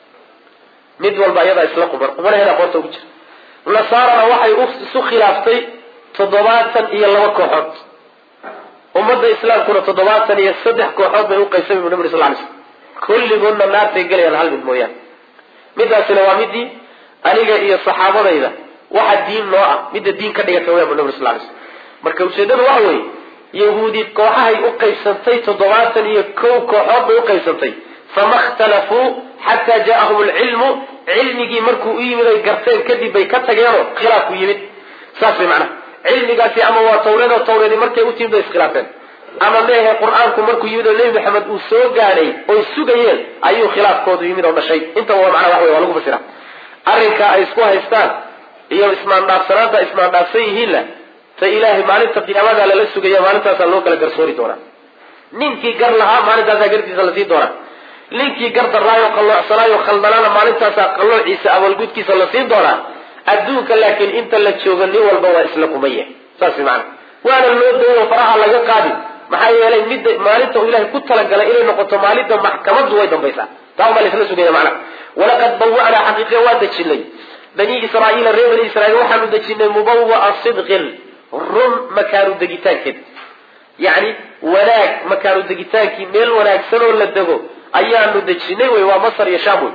mid walba iyadaa isla quban qubanaheeda qoorta ugu jira nasaarana waxay isu khilaaftay toddobaatan iyo laba kooxood ummadda islaamkuna toddobaatan iyo saddex kooxood bay uqaybsamay bu nabi sal lay slm kulligoodna naartay gelayaan hal mid mooyaane midaasina waa midii aniga iyo saxaabadayda waxa diin noo ah midda diin ka dhigata waya bu nabi sal lay slm marka ujeedadu waxa weeye yahuudi kooxahay u qaybsantay toddobaatan iyo kow kooxood bay uqaybsantay fama khtalafuu xataa ja'ahum alcilmu cilmigii markuu u yimid ay garteen kadib bay ka tageenoo khilaafku yimid saas way macnaha cilmigaasi ama waa tawreed oo tawreedi markay u timid bay iskhilaafeen ama meehe qur-aanku markuu yimid oo nebi maxamed uu soo gaadhay oy sugayeen ayuu khilaafkoodu yimid oo dhashay intaba waa macnaha wax wey waa lagu fasira arrinka ay isku haystaan iyo ismaandhaafsanaanta ismaandhaafsan yihiinna ta ilaahay maalinta qiyaamada lala sugaya maalintaasaa loo kala garsoori doonaa ninkii gar lahaa maalintaasaa gartiisa lasii doonaa ninkii gar daraayo qalloocsanaayo khaldanaana maalintaasaa qalloociisa awalgudkiisa lasii doonaa adduunka laakiin inta la joogo nin walba waa isla kumaya saas maana waana loo dooyo faraha laga qaadi maxaa yeelay midda maalinta uu ilahay ku talagalay inay noqoto maalinta maxkamadu way dambaysaa taa ubaa laisla sugaya macnaha walaqad bawa'naa xaqiiqiya waa dejinay bani israaiila reer bani israiil waxaanu dejinay mubawa'a sidqin run makaanu degitaankeeda yacni wanaag makaanu degitaankii meel wanaagsan oo la dego ayaanu dejinay wey waa masar iyo sham wey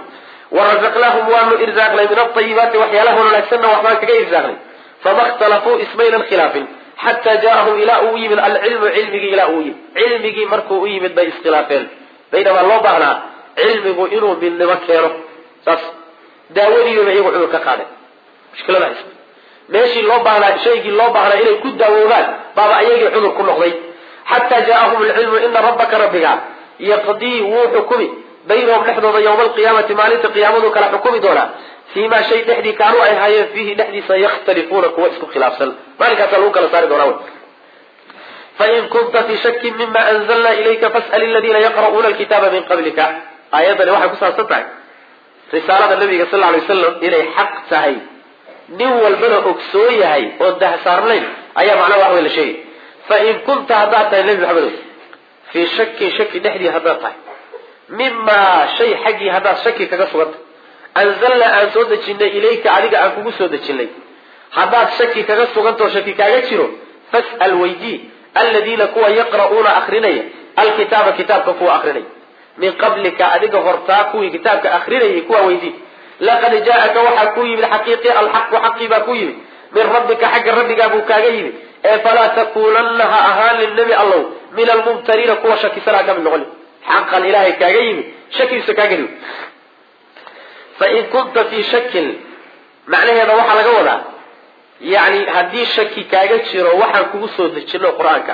warazaqnaahum waanu irsaaqnay min aayibaati waxyaalaha wanaagsanna waxbaan kaga irsaaqnay fama khtalafuu ismaynan khilaafin xataa jaahum ilaa uu yimid alcilmu cilmigii ilaa uu yimid cilmigii markuu u yimid bay iskhilaafeen baynamaa loo baahnaa cilmigu inuu midnimo keeno saas daawadiiba iyagu cudur ka qaadeen mushkilada haysta meeshii loo baahnaa shaygii loo baahnaa inay ku daawoobaan baaba ayagii cudur ku noqday xataa jaahum alcilmu ina rabbaka rabbiga yaqdii wuu xukumi baynahum dhexdooda yowma alqiyaamati maalinta qiyaamadu kala xukumi doonaa fii maa shay dhexdii kaanuu ay haayeen fiihi dhexdiisa yakhtalifuuna kuwa isku khilaafsan maalinkaasa lagu kala saari doonaa fain kunta fii shakin mima anzalna ilayka fas'al aladiina yaqra'uuna alkitaaba min qablika aayaddani waxay ku saabsan tahay risaalada nabiga sal lla alay wasalam inay xaq tahay nin walbana ogsoon yahay oo dahsaarnayn ayaa macnaha wax wey la sheegay fain kunta haddaad tahay nebi maxamedow fii shakin shaki dhexdii haddaad tahay mimaa shay xaggii haddaad shaki kaga sugantay anzalnaa aan soo dejinay ilayka adiga aan kugu soo dejinay haddaad shaki kaga sugantao shaki kaaga jiro fas'al weydii aladiina kuwa yaqra'uuna akrinaya alkitaaba kitaabka kuwa akrinaya min qablika adiga hortaa kuwii kitaabka akrinayay kuwa weydii laqad jaa'aka waxaa ku yimid xaqiiqi alxaqu xaqii baa ku yimid min rabbika xagga rabbigaa buu kaaga yimid ee falaa takuunanna ha ahaan lilnebi allow min almumtariina kuwa shakisanaa ka mid noqon xaqan ilaahay kaaga yimid shakigiisa kaaga yimid fain kunta fii shakin macnaheeda waxaa laga wadaa yani haddii shaki kaaga jiro waxaan kugu soo dejino qur-aanka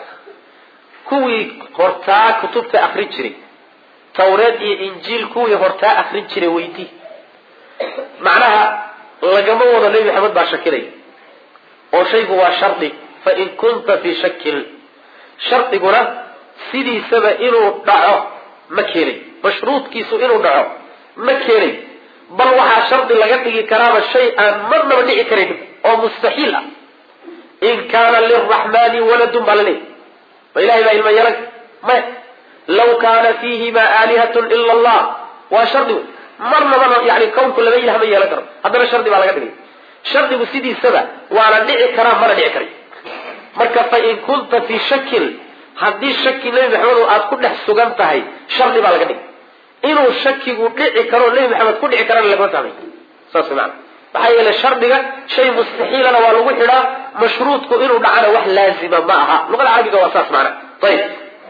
kuwii hortaa kutubta akrin jiray tawreed iyo injiil kuwii hortaa akrin jiray weydii macnaha lagama wado nebi maxamed baa shakinay oo shaygu waa shardi fain kunta fii shakin shardiguna sidiisaba inuu dhaco ma keenay mashruudkiisu inuu dhaco ma keenay bal waxaa shardi laga dhigi karaaba shay aan marnaba dhici karayn oo mustaxiil ah in kaana liraxmani waladun baa laleeyahy ma ilahay baa ilma yeelan maya law kaana fiihima aalihatun ila allah waa shardi wey marnabana yani kownku laba ilah ma yeelan karo haddana shardi baa laga dhigay shardigu sidiisaba waana dhici karaa mana dhici karay marka fain kunta fii shakin haddii shaki nebi maxamed aad ku dhex sugan tahay shardi baa laga dhigay inuu shakigu dhici karo nebi maxamed ku dhici karana lagama fahmay saas maana maxaa yeele shardiga shay mustaxiilana waa lagu xidhaa mashruudku inuu dhacana wax laazima ma aha luqada carabiga waa saas maana ayib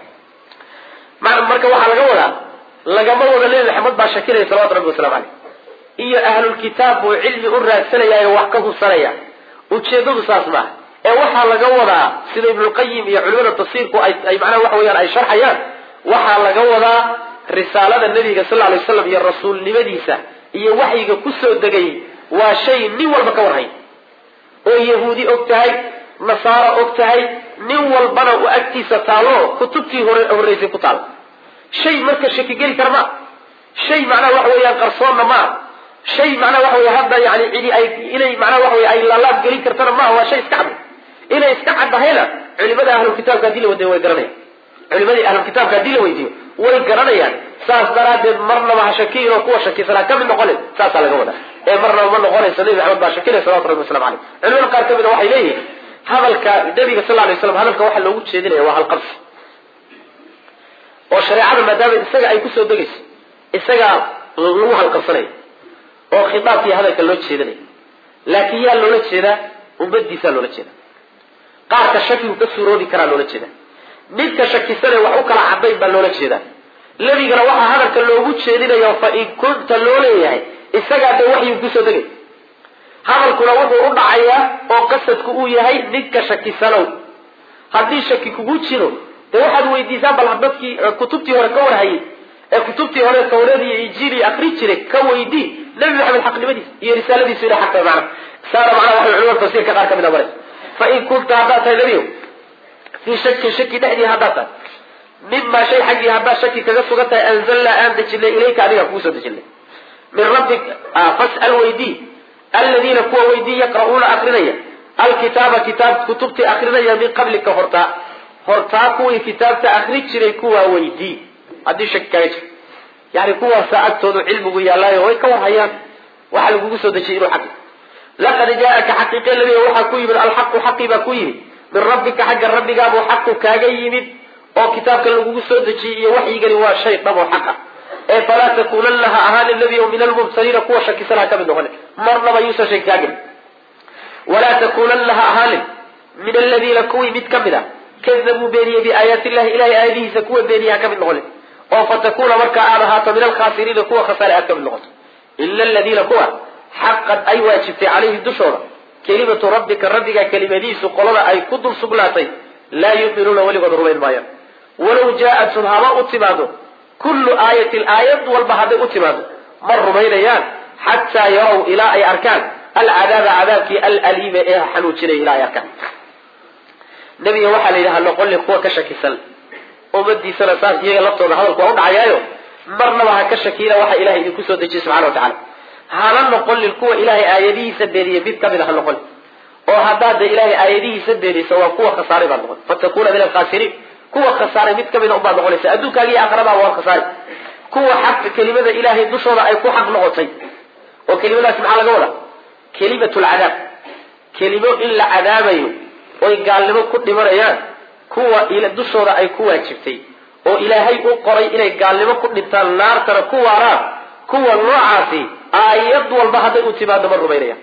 marka waxaa laga wadaa lagama wado nebi maxamed baa shakinaya salawatu rabbi waslamu caleyh iyo ahlulkitaab buu cilmi u raadsanayaayo wax ka hubsanaya ujeedadu saas maaha ee waxaa laga wadaa sida ibnulqayim iyo culimada tafsiirku ay macnaha waxa weyaan ay sharxayaan waxaa laga wadaa risaalada nabiga sal lay slam iyo rasuulnimadiisa iyo waxyiga kusoo degay waa shay nin walba ka warhay oo yahuudi og tahay nasaaro og tahay nin walbana u agtiisa taalo kutubtii horreysay ku taal shay marka shaki geli kara maa shay macnaha waxa weeyaan qarsoonna maa shay macnaha waxa wey hadda yani cidi ay inay macnaha waxa wey ay laalaab gelin kartana maaha waa shay iska cad inay iska caddahayna culimada ahlulkitaabka hadii la wadiyo way garanayaan culimadii ahlulkitaabka hadii la weydiiyo way garanayaan saas daraaddeed marnaba ha shakiyin oo kuwa shakisanaa ka mid noqonin saasaa laga wadaa ee marnaba ma noqonayso nebi maxamed baa shakinaya salawatu rabbi waslamu caleyh culimada qaar ka mida waxay leeyihin hadalka nabiga sal lay slam hadalka waxaa loogu jeedinaya waa halqabsi oo shareecada maadaama isaga ay kusoo degayso isagaa lagu halqabsanaya oo khitaabkii hadalka loo jeedinaya laakiin yaa loola jeedaa ummadiisaa loola jeeda qaarka shakigu ka suuroobi karaa loola jeeda midka shakisane wax u kala cadayn baa loola jeedaa nebigana waxaa hadalka loogu jeedinayo fa in kunta loo leeyahay isagaa dee waxyuu kusoo degay hadalkuna wuxuu u dhacayaa oo qasadku uu yahay ninka shakisanow haddii shaki kugu jiro dee waxaad weydiisaan bal dadkii kutubtii hore ka warhayay ee kutubtii hore tawreed iyo injiili akri jiray ka weydii nabi maxamed xaqnimadiisa iyo risaaladiisu ina xaqta macna saana macnaha waxay culimada tafsiirka qaar ka mid a maray fa in kunta haddaad tahay nebiyow fii shakin shaki dhexdii haddaad tahay mimaa shay xaggii haddaad shaki kaga sugan tahay anzalnaa aan dejinay ilayka adiga kugu soo dejinay min rabbik fas'al weydii aladiina kuwa weydii yaqra'uuna akrinaya alkitaaba kitaab kutubtii akrinaya min qablika hortaa hortaa kuwii kitaabta akri jiray kuwaa weydii haddii shaki kaaga jiro yani kuwaasa agtoodu cilmigu yaallaayo way ka warhayaan waxa lagugu soo dejiyay inuu xaqi laqad jaa'aka xaqiiqe nabiga waxaa ku yimid alxaqu xaqii baa ku yimid min rabbika xagga rabbigaabuu xaqu kaaga yimid oo kitaabka lagugu soo dejiyey iyo waxyigani waa shay dhab oo xaq ah ee falaa takuunanna ha ahaanin nebi min almubtaliina kuwa shakisan ha ka mid noqonin marnaba yuusan shaki kaa gelin walaa takuunanna ha ahaanin min aladiina kuwii mid ka mid a kadabuu beeniyey biaayaati illahi ilahay aayadihiisa kuwa beeniye ha ka mid noqonin oo fatakuuna markaa aad ahaato min alkhaasiriina kuwa khasaare aad ka mid noqoto ila aladiina kuwa xaqad ay waajibtay calayhi dushooda kelimatu rabbika rabbiga kelimadiisu qolada ay ku dul sugnaatay laa yuminuuna weligood rumayn maayaan walow jaa-athum haba u timaado kullu aayatin aayad walba hadday u timaado ma rumaynayaan xataa yarow ilaa ay arkaan alcadaaba cadaabkii alaliima ee xanuujinaya ilaa ay arkaan nabiga waxaa la yidhaha noqonli kuwa ka shakisan ummadiisana saas iyaga laftooda hadalku waa u dhacayaayo marnaba ha ka shakiina waxa ilahay idinku soo dejiyey subxana wa tacala hana noqonin kuwa ilaahay aayadihiisa beeniye mid kamid a ha noqonin oo haddaad de ilaahay aayadihiisa beeniysa waa kuwa khasaaray baad noqon fatakuuna min alkhaasiriin kuwa khasaaray mid kamid a unbaad noqonaysa adduunkaaga iyo aakhiradaaba waad khasaari kuwa xaq kelimada ilaahay dushooda ay ku xaq noqotay oo kelimadaasi maxaa laga wadaa kelimatu lcadaab kelimo in la cadaabayo oy gaalnimo ku dhimanayaan kuwa dushooda ay ku waajibtay oo ilaahay u qoray inay gaalnimo ku dhintaan naartana ku waaraan kuwa noocaasi aayad walba hadday u timaado ma rumaynayaan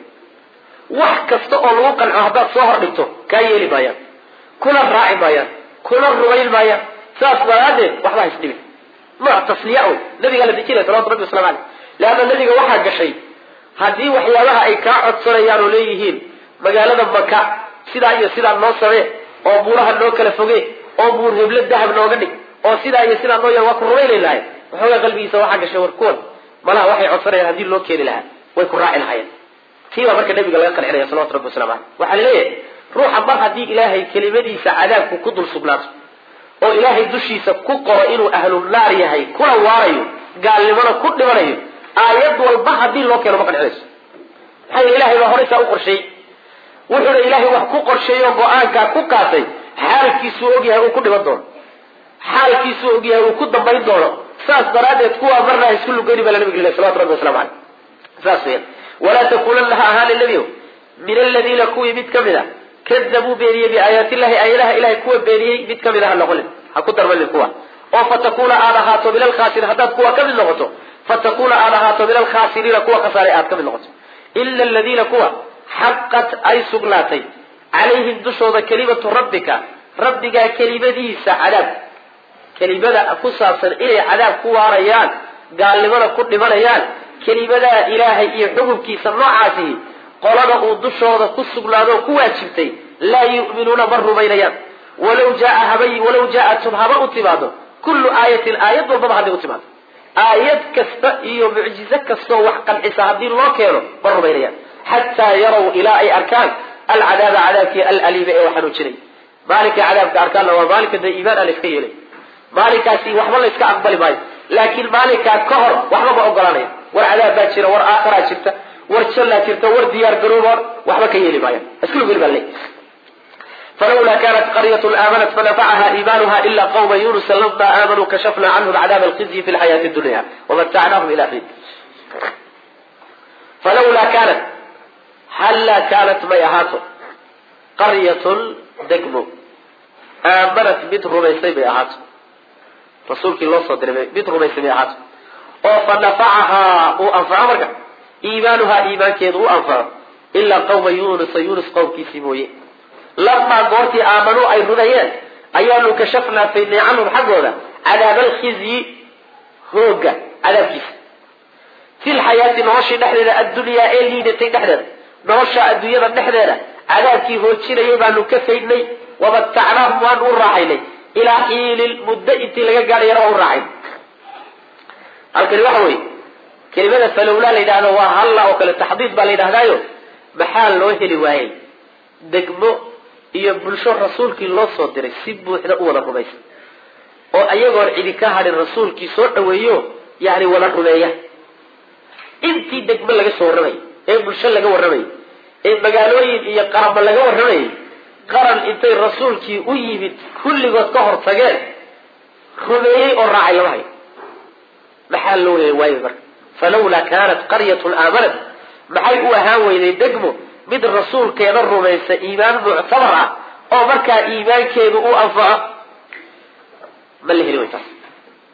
wax kasta oo lagu qanco haddaad soo hor dhigto kaa yeeli maayaan kuna raaci maayaan kuna rumayn maayaan saas daraaddeed waxba ha isdhibin nooc tasliya o nabigaa la dejinaya salawatu rabbi waslamu caleyh leanna nabiga waxaa gashay haddii waxyaabaha ay kaa codsanayaan oo leeyihiin magaalada maka sidaa iyo sidaa noo samee oo buuraha noo kala foge oo buur heblo dahab nooga dhig oo sidaa iyo sidaa noo ya waa ku rumaynay lahay waxoogaa qalbigiisa waxaa gashay war kuwan malaha waxay codsanayaan haddii loo keeni lahaa way ku raaci lahaayeen tii baa marka nabiga laga qancinaya salawatu rabbi waslamu caleyh waxaa laleeyahay ruuxa mar haddii ilaahay kelimadiisa cadaabku ku dul sugnaato oo ilaahay dushiisa ku qoro inuu ahlu naar yahay kuna waarayo gaalnimona ku dhimanayo aayad walba haddii loo keeno ma qancinayso maxaa yele ilahay baa horeysaa u qorsheeyey wuxuuna ilaahay wax ku qorsheeyo go-aankaa ku qaatay xaalkiisuu ogyahay uu ku dhiman doono xaalkiisuu ogyahay uu ku dambayn doono saas daraaddeed kuwaa marna ha isku lugeyni baa la nabig lilay salawatu rabbi waslamu caleyh saas weyan walaa takuunanna ha ahaani nebiyow min aladiina kuwii mid ka mid a kadabuu beeniyey biaayaatillahi aayadaha ilahay kuwa beeniyey mid ka mid a ha noqonin ha ku darmanin kuwa oo fatakuuna aad ahaato min alkhaasiriin haddaad kuwa ka mid noqoto fatakuuna aad ahaato min alkhaasiriina kuwa khasaaray aad ka mid noqoto ila aladiina kuwa xaqat ay sugnaatay calayhim dushooda kelimatu rabbika rabbigaa kelimadiisa cadaab kelimada ku saabsan inay cadaab ku waarayaan gaalnimada ku dhimanayaan kelimadaa ilaahay iyo xukunkiisa noocaasi qolada uu dushooda ku sugnaadoo ku waajibtay laa yu'minuuna ma rumaynayaan walaw jaa habay walaw jaa-athum haba u timaado kullu aayatin aayad walbaba hadday u timaado aayad kasta iyo mucjizo kastoo wax qancisa haddii loo keeno ma rumaynayaan xataa yarow ilaa ay arkaan alcadaaba cadaabkii alaliima ee waxaanu jiray maalinkai cadaabka arkaanna waa maalinka dee iimaan a la iska yeelay maalinkaasi waxba la iska aqbali maayo laakiin maalinkaa ka hor waxba ma ogolaanaya war cadaab baa jira war aakharaa jirta war jannaa jirta war diyaar garooba waxba ka yeeli maayan iskulu bal falawla kanat qaryat aamanat fanafacaha iimanuha ila qawma yunusa lama aamanuu kashafna canhum cadaab alkhizyi fi lxayaati dunya wamatacnaahum ila xiin falawlaa kaanat hallaa kaanat may ahaato qaryatun degmo aamanat mid rumaysay bay ahaato rasuulkii loo soo diray mid rumaysay bay ahaato oo fa nafacahaa uu anfaco marka iimaanuhaa iimaankeedu u anfaco ilaa qawma yunusa yunus qowmkiisii mooye lamaa goortii aamanuu ay rumeeyeen ayaanu kashafnaa faydnay canhum xaggooda cadaab alkhizyi hooga cadaabkiisa fi lxayaati noloshii dhexdeeda addunyaa ee liidatay dhexdeeda nolosha adduunyada dhexdeeda cadaabkii hoojinayay baanu ka faydnay wamatacnaahum waanu u raaxaynay ilaa xiilin muddo intii laga gaadhayana waa u raaxayn halkani waxa weeye kelimada falowlaa la yidhahdo waa halla oo kale taxdiid baa la yidhahdaayo maxaa loo heli waayey degmo iyo bulsho rasuulkii loo soo diray si buuxda u wada rumaysa oo ayagoon cidi ka hadhin rasuulkii soo dhaweeyo yani wada rumeeya intii degmo laga soo warramayay ee bulsho laga warramayay ee magaalooyin iyo qaraba laga warramayay qaran intay rasuulkii u yimid kulligood ka hor tageen rumeeyey oo raacay lama hayo maxaa loo heli waayey marka falawlaa kaanat qaryatun aamanat maxay u ahaan weyday degmo mid rasuulkeeda rumaysa iimaan muctabar ah oo markaa iimaankeedu u anfaco ma la heli way taas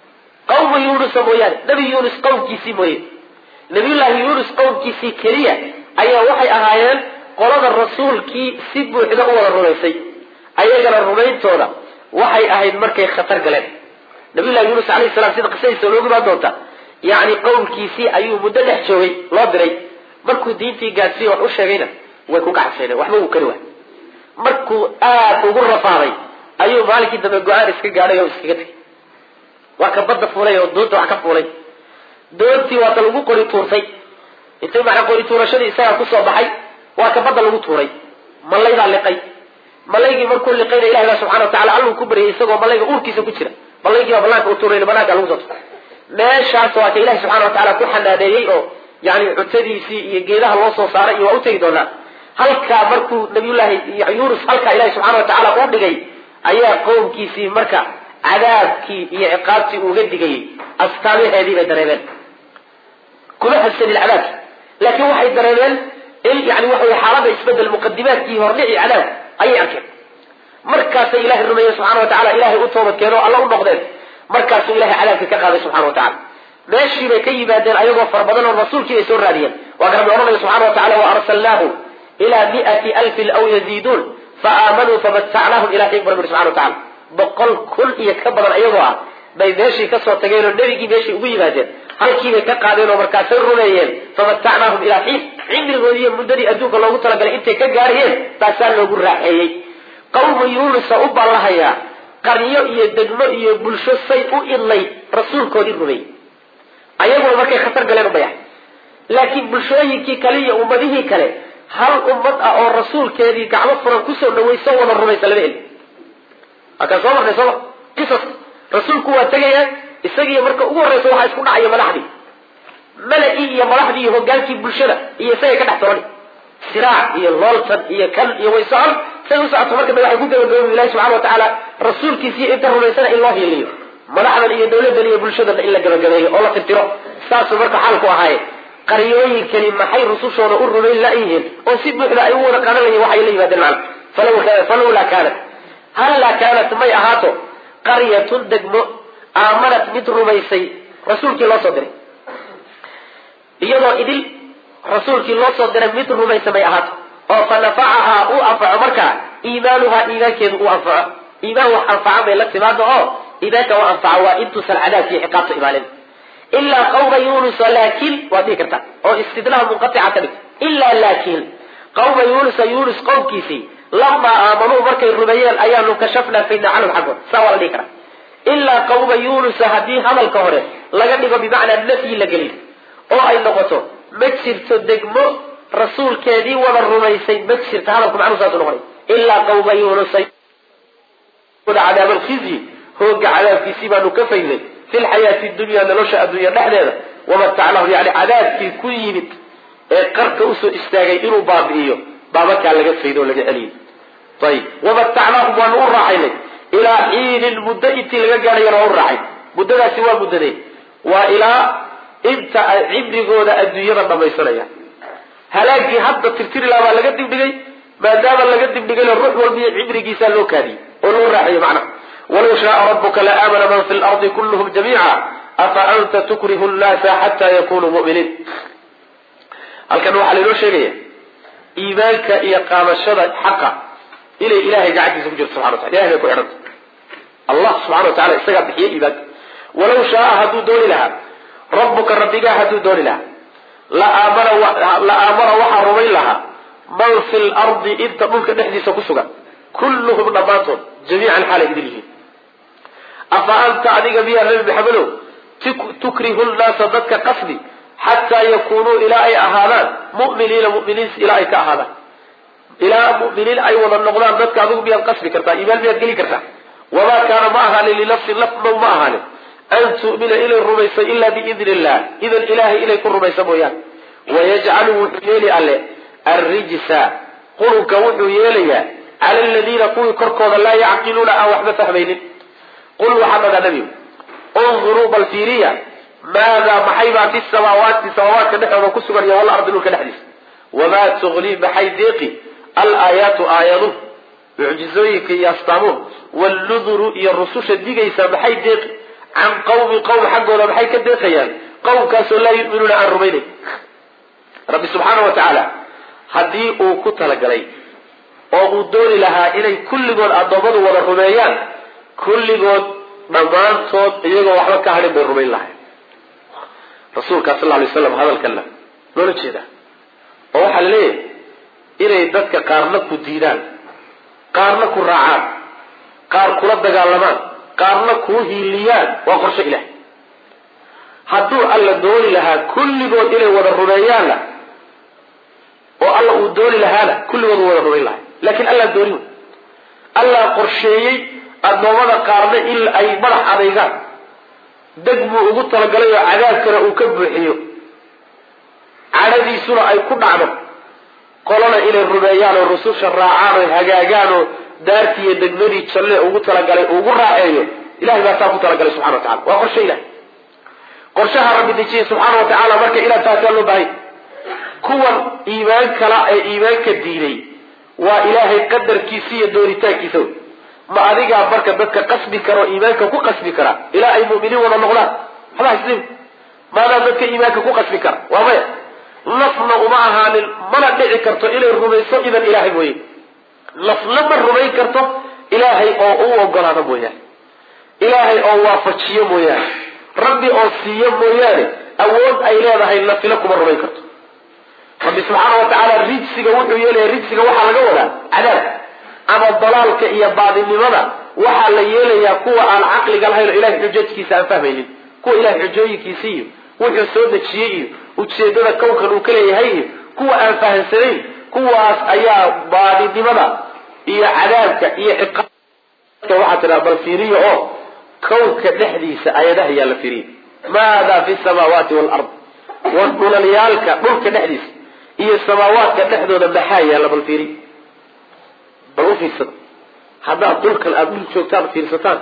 qawma yunusa mooyaane nebi yuunus qowmkiisii mooye nabiyullaahi yuunus qowmkiisii keliya ayaa waxay ahaayeen qolada rasuulkii si buuxda u wada rumaysay ayagana rumayntooda waxay ahayd markay khatar galeen nabiyullahi yuunus alayhi salam sida qisadiisa loogu imaan doonta yacni qowmkiisii ayuu muddo dhex joogay loo diray markuu diintii gaadsiiye wax u sheegayna way ku gacseeneen waxba wuu kari waay markuu aad ugu rafaaday ayuu maalinkii dambe go-aan iska gaadhay oo iskaga tegay waa ka badda fuulay oo doonta wax ka fuulay doontii waata lagu qori tuurtay intay macnaa qori tuurashadii isagaa kusoo baxay waa ka badda lagu tuuray malaydaa liqay malaygii markuu liqayna ilahi baa subxana wa tacala alluu ku baryay isagoo malayga uurkiisa ku jira malaygii baa banaanka u tuuray banaanka lagu soo tuuray meeshaas waa ka ilahi subxana wa tacala ku xanaaneeyey oo yani cuntadiisii iyo geedaha loo soo saaray iyo waa u tegi doonaa halkaa markuu nabiyullaahi yuunus halkaa ilahi subxana wa tacaala u dhigay ayaa qowmkiisii marka cadaabkii iyo ciqaabtii uga digayay astaamaheedii bay dareemeen kuma habsanin cadaabki laakiin waxay dareemeen in yani waxa wey xaalada isbedel muqadimaadkii hordhici cadaab ayay arkeen markaasay ilahay rumeeyeen subxana wa tacala ilahay u toobadkeen oo alla u noqdeen markaasuu ilahay cadaabkii ka qaaday subxana wa tacala meeshii bay ka yimaadeen ayagoo fara badan oo rasuulkii bay soo raadiyeen waa ka rabbi odhanaya subxana wa tacala waarsalnaahu ilaa miati alfin aw yaziiduun faaamanuu famatacnaahum ila xiin bu rabbi subxana wa tacala boqol kun iyo ka badan ayagoo ah bay meeshii kasoo tageen oo nebigii meeshii ugu yimaadeen halkiibay ka qaadeen oo markaasay rumeeyeen famatacnaahum ilaa xiin cimrigoodii iyo muddadii adduunka loogu talagalay intay ka gaarayeen baasaa loogu raaxeeyey qawmu yuunusa u ballahayaa qaryo iyo degmo iyo bulsho say u idlay rasuulkoodii rumeeyey ayaguna markay khatar galeen ubayax laakiin bulshooyinkii kale iyo ummadihii kale hal ummad ah oo rasuulkeedii gacmo furan kusoo dhawayso wada rumaysa lama heli waakaan soo marnay sooma qisas rasuulku waa tegaya isagiiyo marka ugu horreysa waxaa isku dhacaya madaxdii mala-ii iyo madaxdii iyo hogaankii bulshada iyo isagay ka dhex tobani siraac iyo looltan iyo kan iyo way socon say u socoto marka da waxay ku gabagaboobi ilahi subxana wa tacaala rasuulkiisiiyo inta rumaysana in loo hiiliyo madaxdan iyo dawladdan iyo bulshadana in la gabagabeeyo oo la tirtiro saasuu marka xaalku ahaaye qaryooyinkani maxay rusushooda u rumayn la-yihiin oo si buuxda ay u wada qadanayeen waxay la yimaadeen macna falawlaa kaanat hallaa kaanat may ahaato qaryatun degmo aamanat mid rumaysay rasuulkii loo soo diray iyadoo idil rasuulkii loo soo diray mid rumaysa may ahaato oo fa nafacahaa uu anfaco markaa iimaanuhaa iimaankeedu uu anfaco iimaan wax anfaca bay la timaado oo iimaanka u anfaca waa intuusan cadaabki iyo ciqaabta imaanin ilaa qawma yunusa laakiin waad dhihi kartaa oo istidlaha munqatica ka dhigto ilaa laakiin qawma yunusa yunus qowmkiisii lamaa aamanuu markay rumeeyeen ayaanu kashafnaa faydna canhum xaggood saa waa la dhihi karaa ilaa qawma yunusa haddii hadalka hore laga dhigo bimacnaa nafyi la geliyo oo ay noqoto ma jirto degmo rasuulkeedii wada rumaysay ma jirto hadalku macnuu saasu noqonay ilaa qawma yunusa cadaab alkhizyi hooga cadaabkiisii baanu ka faydnay fi lxayaati dunya nolosha adduunya dhexdeeda wamatacnahum yani cadaabkii ku yimid ee qarka usoo istaagay inuu baabi'iyo baa markaa laga faydo oo laga celiyey ayib wamatacnaahum waanu u raaxaynay ilaa xiinin muddo intii laga gaadhayana waa u raacay muddadaasi waa muddadee waa ilaa inta ay cibrigooda adduunyada dhamaysanayaan halaagii hadda tirtiri laha baa laga dibdhigay maadaama laga dibdhigayna ruux walbiyo cibrigiisaa loo kaadiyey oo lagu raaxeeyo macnaha walaw shaaa rabuka la aamana man fi lardi kulluhum jamiica afa anta tukrihu nnaasa xataa yakunuu mu'miniin halkan waxaa lainoo sheegaya iimaanka iyo qaadashada xaqa inay ilahay gacantiisa ku jirto subxana watala ilahay bay ku xidhanta allah subxana wa tacala isagaa bixiye iimaanka walaw shaaa hadduu dooni lahaa rabbuka rabbigaa hadduu dooni lahaa la aamana la aamana waxaa rumayn lahaa man fi lardi inta dhulka dhexdiisa ku sugan kulluhum dhammaantood jamiican xaalay idin yihiin afa anta adiga miyaa nabi maxamedow tukrihu nnaasa dadka qasdi xataa yakunuu ilaa ay ahaadaan mu'miniina muminiin ilaa ay ka ahaadaan ilaa mu'miniin ay wada noqdaan dadka adigu miyaad qasbi kartaa iimaan miyaad geli kartaa wamaa kaana ma ahaanin linafsin lafnow ma ahaanin an tu'mina inay rumayso ilaa biidni illah idan ilaahay inay ku rumayso mooyaan wayajcalu wuxuu yeeli alle arrijsa qurunka wuxuu yeelayaa cala aladiina kuwii korkooda laa yacqiluuna aan waxba fahmaynin qul waxaa dhadaa nebigu unduruu bal fiiriya maadaa maxay baa fi samaawaati samaawaadka dhexdooda ku sugan iyo walardi dhulka dhexdiisa wamaa tuqnii maxay deeqi alaayaatu aayaduhu mucjizooyinka iyo astaamuhu walluduru iyo rususha digaysa maxay deeqi can qawmi qowm xaggooda maxay ka deeqayaan qowmkaasoo laa yuminuuna aan rumaynayn rabbi subxaana wa tacaala haddii uu ku talagalay oo uu dooni lahaa inay kulligood addoommadu wada rumeeyaan kulligood dhammaantood iyagoo waxba ka hadhin bay rumayn lahayn rasuulkaa sal lay slam hadalkana loola jeedaa oo waxaa la leeyahay inay dadka qaarna ku diidaan qaarna ku raacaan qaar kula dagaalamaan qaarna kuu hiiliyaan waa qorsho ilaah hadduu alla dooni lahaa kulligood inay wada rumeeyaanna oo alla uu dooni lahaana kulligood wada rumayn lahay laakiin allaa dooni wey allaa qorsheeyey addoommada qaarna in ay madax adaygaan deg buu ugu talagalay oo cadaabkana uu ka buuxiyo cadhadiisuna ay ku dhacdo qolana inay rumeeyaan oo rususha raacaan oo hagaagaan oo daartii iyo degmadii jalle ugu talagalay ugu raaceeyo ilahay baa saa ku talagalay subxana wa tacala waa qorshe ilahay qorshaha rabbi dejiyey subxaana wa tacaala marka ilaa taasaa loo baahanya kuwan iimaan kala ee iimaanka diiday waa ilaahay qadarkiisa iyo doonitaankiisa wey ma adigaa marka dadka qasbi kara oo iimaanka ku qasbi kara ilaa ay mu'miniin wada noqdaan waxba haslim maadaa dadka iimaanka ku qasbi kara waa maya nafna uma ahaanin mana dhici karto inay rumayso idan ilaahay mooye nafna ma rumayn karto ilaahay oo u ogolaado mooyaane ilaahay oo waafajiyo mooyaane rabbi oo siiyo mooyaane awood ay leedahay nafila kuma rumayn karto rabbi subxaana wa tacaala rijsiga wuxuu yeelaya rijsiga waxaa laga wadaa cadaab ama dalaalka iyo baadinimada waxaa la yeelayaa kuwa aan caqliga lahayn oo ilahay xujajkiisa aan fahmaynin kuwa ilahay xujooyinkiisa iyo wuxuu soo dejiyey iyo ujeedada kownkan uu ka leeyahay iyo kuwa aan fahamsanayn kuwaas ayaa baadinimada iyo cadaabka iyo ciqaabka waxaa tidhaha bal fiiriya oo kownka dhexdiisa ayadaha yaa la fiiriya maada fi samaawaati waalard war dhulalyaalka dhulka dhexdiisa iyo samaawaadka dhexdooda maxaa yaalla bal fiiriya bal u fiirsada haddaad dhulkan aada dhul joogtaan fiirsataan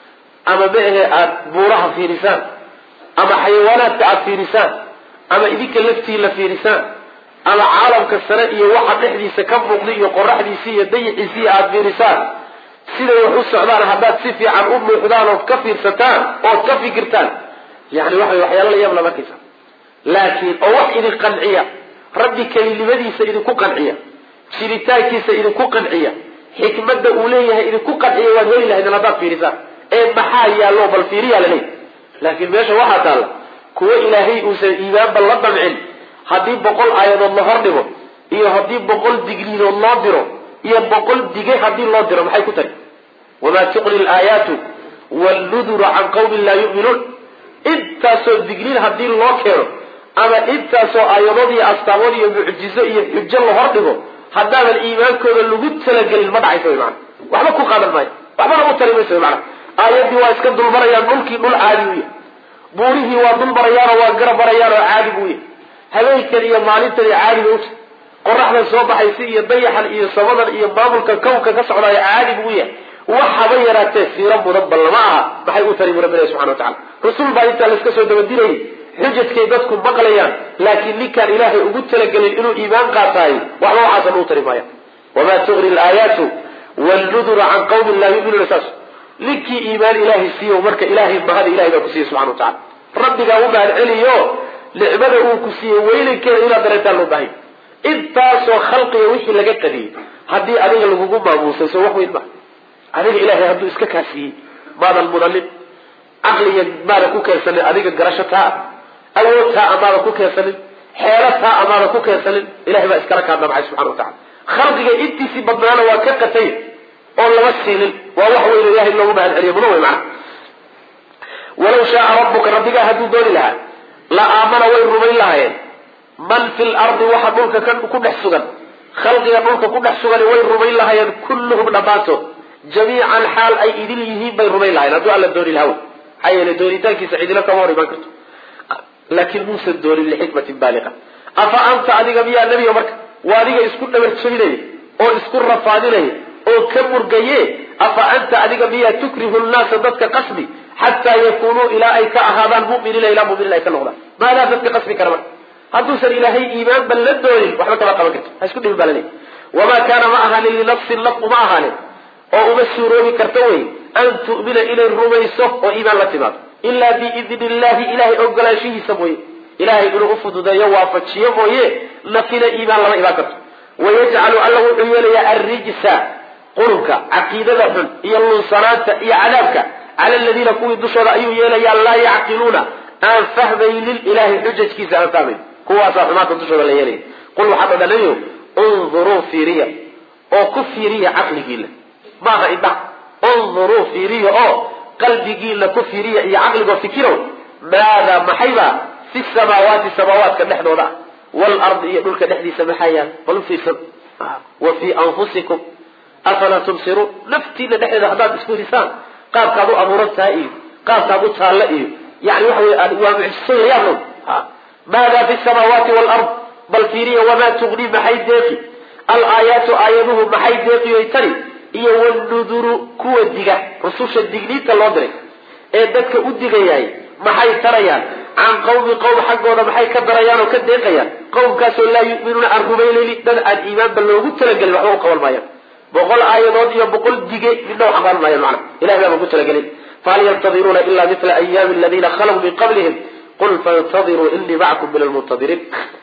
ama maehe aada buuraha fiirisaan ama xayawaanaadka aada fiirisaan ama idinka laftii la fiirisaan ama caalamka sare iyo waxa dhexdiisa ka muuqda iyo qoraxdiisi iyo dayixiisi aada fiirisaan siday wax u socdaan haddaad si fiican u muuxdaan ood ka fiirsataan ood ka fikirtaan yani waxa waxyaala la yaab lama arkaysa laakiin oo wax idin qanciya rabbi kelinimadiisa idinku qanciya jiritaankiisa idinku qanciya xikmadda uu leeyahay idinku qanciya waad heli lahaydeen haddaad fiirisaan ee maxaa yaallo bal fiiriyaa laleeyahy laakiin meesha waxaa taalla kuwo ilaahay uusan iimaanba la damcin haddii boqol aayadood la hor dhigo iyo haddii boqol digniinood loo diro iyo boqol dige haddii loo diro maxay ku tari wamaa tuqni laayaatu walluduru can qawmin laa yu'minuun intaasoo digniin haddii loo keeno ama intaasoo aayadood iyo astaamood iyo mucjizo iyo xujo la hor dhigo haddaadan iimaankooda lagu talagelin ma dhacaysa wy maana waxba ku qaadan maayo waxbana u tari maysa wy maana aayaddii waa iska dulmarayaan dhulkii dhul caadi u yahay buurihii waa dulmarayaanoo waa garab marayaanoo caadi buu yahay habeenkan iyo maalintan iyo caadi ba uta qoraxdan soo baxaysa iyo dayaxan iyo samadan iyo maamulka kownka ka socdaayo caadi buu yahay wax haba yaraatee siiro mudan bal lama aha maxay u tari bu rabbi ilahi subxana wa tacala rasul baa intaa laiska soo dabadinayay xujadkay dadku maqlayaan laakiin ninkaan ilaahay ugu talagelin inuu iimaan qaataay waxba waxaasan uu tari maaya wamaa tugni laayaatu walluduru can qawmin laa yuminuuna saas ninkii iimaan ilaahay siiyo marka ilaahay mahada ilahay baa ku siiyey subxana wa tacala rabbigaa u mahad celiyo nicmada uu ku siiyey weynankeeda inaad dareentaan loo baahanya intaasoo khalqiga wixii laga qadiyey haddii adiga lagugu maamuusay soo wax weyn maha adiga ilaahay hadduu iska kaa siiyey maadan mudanin caqliga maadan ku keensanin adiga garasho taa awood taa amaadan ku keensanin xeelo taa amaadan ku keensanin ilahay baa iskala kaa damcay subxana wa tacala khalqiga intiisii badnaana waa ka qatay oo lama siinin waa wax weyn ilahay loogu mahad celiyo mudan wey macana walaw shaaa rabbuka rabbigaa hadduu dooni lahaa la aamana way rumayn lahaayeen man fi lardi waxa dhulka ku dhex sugan khalqiga dhulka ku dhex sugan way rumayn lahaayeen kulluhum dhammaantood jamiican xaal ay idil yihiin bay rumayn lahayen hadduu alla dooni lahaa maxaa yeele doonitaankiisa cidilo kama hor imaan karto laakiin muusan doonin lixikmatin baaliqa afa anta adiga miyaa nebiga marka waa adiga isku dhabarjabinaya oo isku rafaadinaya oo ka murgaye afa anta adiga miyaa tukrihu nnaasa dadka qasbi xataa yakunuu ilaa ay ka ahaadaan muminiina ilaa muminiin ay ka noqdaan maadaa dadka qasbi kara marka hadduusan ilaahay iimaanba la doonin waxba kama qaban karto ha isku dhibi baa laleeyahy wamaa kaana ma ahaanin linafsin naf uma ahaanin oo uma suuroobi karta wey an tu'mina inay rumayso oo iimaan la timaado ilaa biidni illahi ilahay ogolaanshihiisa mooye ilahay inuu ufududeeyo waafajiyo mooye nafina iimaan lama imaan karto wayajcalu alla wuxuu yeelayaa arrijsa qurunka caqiidada xun iyo lunsanaanta iyo cadaabka cala aladiina kuwii dushooda ayuu yeelayaa laa yacqiluuna aan fahmaynin ilahay xujajkiisa aan fahmayn kuwaasaa xumaanta dushooda la yeelaya qul waxaad odha nabiyow unduruu fiiriya oo ku fiiriya caqligiila maaha indha unduruu fiiriya oo qalbigiila ku fiiriya iyo caqligoo fikirow maadaa maxayba fi samaawaati samaawaadka dhexdooda ah waalardi iyo dhulka dhexdiisa maxaa yaal bal u fiirsan wa fii anfusikum afalaa tubsiruun naftiina dhexdeeda haddaad isku hisaan qaabkaad u abuuran tahay iyo qaabkaad u taalla iyo yani waxa wey waa mucjiso la yaab low maadaa fi samaawaati waalard bal fiiriya wamaa tugni maxay deeqi alaayaatu aayaduhu maxay deeqiyoy tani iyo wanuduru kuwa diga rususha digniinta loo diray ee dadka u digayaay maxay tarayaan can qawmi qowm xaggooda maxay ka darayaan oo ka deeqayaan qowmkaasoo laa yuminuuna aan rumaynaynin dad aan iimaanba loogu talagelin waxba u qaban maayaan boqol aayadood iyo boqol dige midna wax qaban maayaan macna ilahay baaba ku talagelin fahal yantadiruuna ila mila ayaami aladiina khalaw min qablihim qul faintadiruu inii macakum min almuntadiriin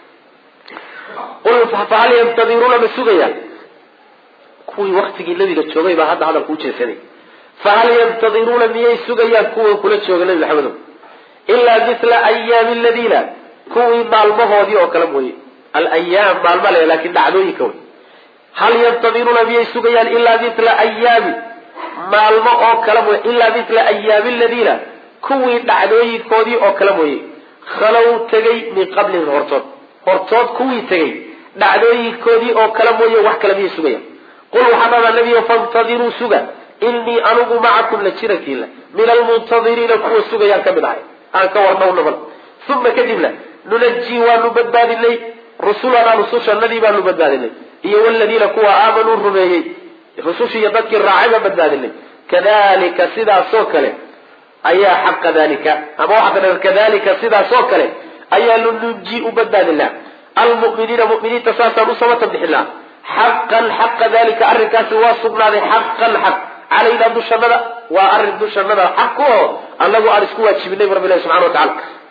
qul fahal yantadiruuna ma sugayaan kuwii waktigii nabiga joogay baa hadda hadalka u jeesaday fahal yantadiruuna miyay sugayaan kuwa kula jooga nabi maxamedo ilaa mila ayaami aladiina kuwii maalmahoodii oo kale mooye alayaam maalma le laakin dhacdooyinka wey hal yantadiruuna miyay sugayaan ilaa mila ayaami maalmo oo kale mooye ilaa mila ayaami aladiina kuwii dhacdooyinkoodii oo kale mooye khalow tegay min qablihim hortood hortood kuwii tegay dhacdooyinkoodii oo kale mooye wax kale miyay sugayaan qul waxaa dhadaa nabiyo fantadiruu suga inii anugu macakum la jirankiila min almuntadiriina kuwa sugayaan ka mid ahay aan ka warnowna bal uma kadibna nunajii waanu badbaadinay rusulanaa rusushanadii baanu badbaadinay iyo waladiina kuwa aamanuu rumeeyey rusushiiyo dadkii raacay baan badbaadinay kadalika sidaasoo kale ayaa xaqa dalika ama waxaa ka kadalika sidaasoo kale ayaanu nunji u badbaadinaa almuminiina muminiinta saasaan u samata bixinaa xaqan xaqa dalika arrinkaasi waa sugnaaday xaqan xaq calaynaa dushanada waa arrin dushanada xaq ku oo anagu aan isku waajibinay rabbi ilahi subxana wa tacala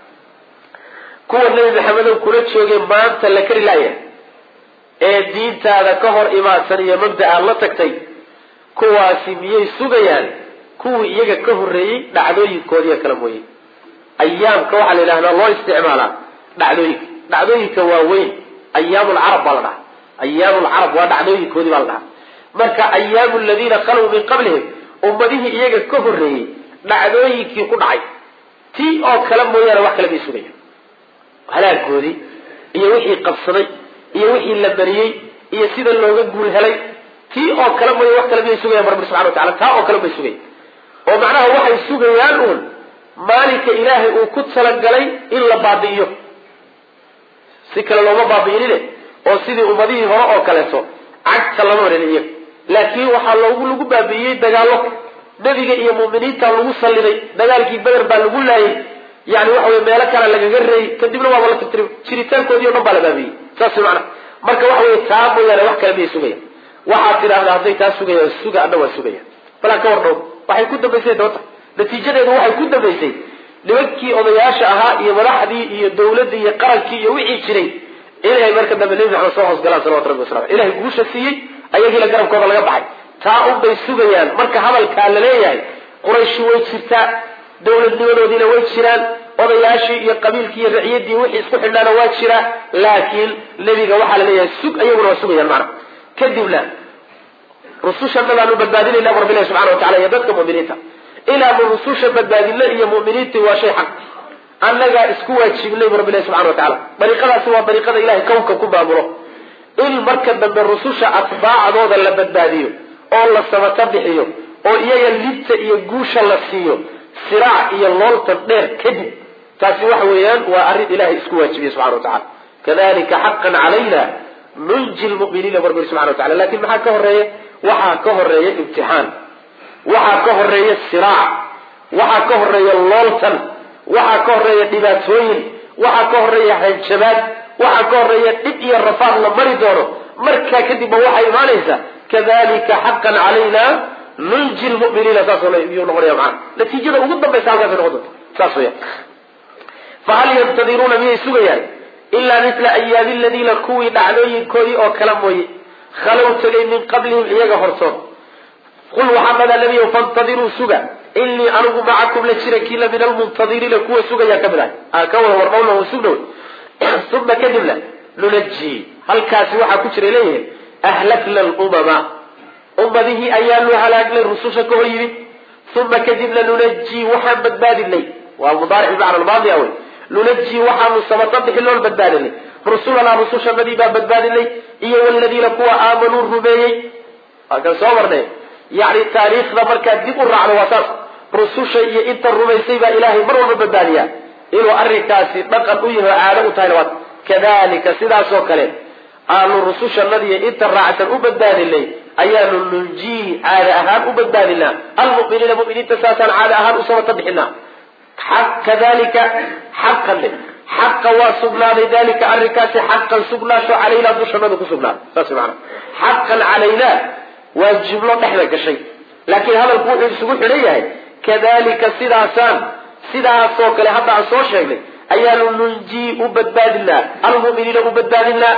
kuwa nebi maxamedow kula joogay maanta la kari laaya ee diintaada ka hor imaadsan iyo mabda aad la tagtay kuwaasi miyay sugayaan kuwii iyaga ka horreeyey dhacdooyinkoodiiyo kala mooye ayaamka waxaa la yidhahdaa loo isticmaalaa dhacdooyinka dhacdooyinka waa weyn ayaam lcarab baa la dhahaa ayaam lcarab waa dhacdooyinkoodii baa la dhahaa marka ayaamu aladiina khalow min qablihim ummadihii iyaga ka horreeyey dhacdooyinkii ku dhacay tii oo kale mooyaane wax kale may sugayaan halaagoodii iyo wixii qabsaday iyo wixii la bariyey iyo sida looga guul helay tii oo kale mooya wax kale miyay sugayaan rabbi subxana wa tacala taa oo kale may sugayan oo macnaha waxay sugayaan uun maalinka ilaahay uu ku talagalay in la baabi'iyo si kale looma baabi'inine oo sidii ummadihii hore oo kaleeto cagta lama marin iyaga laakiin waxaa loogu lagu baabi'iyey dagaallo nebiga iyo mu'miniinta lagu salliday dagaalkii beder baa lagu laayay yani waxa wey meelo kale lagaga reeyey kadibna waaba la tirtiri jiritaankoodii o dhan baa la baabiyey saas macna marka waxa wey taa mooyaane wax kale miyay sugayaan waxaad tidhaahdaa hadday taa sugayaan suga adna waa sugayaan balaan ka warnhow waxay ku dambaysay dabata natiijadeedu waxay ku dambaysay nimankii odayaasha ahaa iyo madaxdii iyo dawladdii iyo qarankii iyo wixii jiray inay marka dambe nebi maxamed soo hoosgalaan salawatu rabbi wasalam ilahay guusha siiyey ayagiila garabkooda laga baxay taa unbay sugayaan marka hadalkaa la leeyahay qurayshi way jirtaa dawladnimadoodiina way jiraan odayaashii iyo qabiilkii iyo raciyadii wixii isku xidhnaana waa jiraa laakiin nebiga waxaa la leeyahay sug ayaguna waa sugayaan macna kadibna rusushannadaanu badbaadinayna bu rabbilahi subxana wa tacala iyo dadka mu'miniinta inaanu rususha badbaadino iyo mu'miniintii waa shay xaq annagaa isku waajibinay bu rabbilahi subxana wa tacala dariiqadaasi waa dariiqada ilahay kownka ku maamulo in marka dambe rususha atbaacdooda la badbaadiyo oo la sabata bixiyo oo iyaga libta iyo guusha la siiyo siraac iyo looltan dheer kadib taasi waxa weeyaan waa arrin ilahay isku waajibiye subxana wa tacala kadalika xaqan calayna nunji lmuminiina bu rabbi subxana wa tacala lakin maxaa ka horeeya waxaa ka horeeya imtixaan waxaa ka horeeya siraac waxaa ka horeeya looltan waxaa ka horeeya dhibaatooyin waxaa ka horeeya hanjabaad waxaa ka horeeya dhib iyo rafaad la mari doono markaa kadibba waxaa imaanaysa kadalika xaqan calayna nunji lmuminiina saasoo yuu noqonaya maana natiijada ugu dambaysa halkaasay noqon doonta saas weya fahal yantadiruuna miyay sugayaan ilaa mila ayaami aladiina kuwii dhacdooyinkoodii oo kala mooye khalow tegay min qablihim iyaga hortood qul waxaa dhadaa nebiyow fantadiruu suga inii anigu macakum la jirankiila min almuntadiriina kuwa sugayaan ka mid ahay aan ka wada warmawna sugna wey uma kadibna nunajii halkaasi waxaa ku jira leeyihin ahlakna lumama ummadihii ayaanu halaagnay rususha ka hor yimid uma kadibna nunajii waxaan badbaadinay waa mudaaric bimacna almaadi wey nunajii waxaanu samata bixiloon badbaadinay rusulanaa rusushanadii baan badbaadinay iyo waladiina kuwa aamanuu rumeeyey waa kan soo marnay yani taariikhda markaad dib u raacdo waa saas rususha iyo inta rumaysay baa ilaahay mar walba badbaadiyaa inuu arrinkaasi dhaqan u yahi oo caado u tahayna waa kadalika sidaasoo kale aanu rusushanadiiyo inta raacsan u badbaadinay ayaanu nunjiihi caada ahaan u badbaadinaa almuminiina muminiinta saasaan caada ahaan u samata bixinaa kadalika xaqan xaqa waa sugnaaday dalika arrinkaasi xaqan sugnaasho calaynaa dushanadu ku sugnaaday saas maana xaqan calaynaa waa jumlo dhexda gashay laakiin hadalku wuxuu isugu xidhan yahay kadalika sidaasaan sidaasoo kale hadda aan soo sheegnay ayaanu nunjii u badbaadinaa almuminiina u badbaadinaa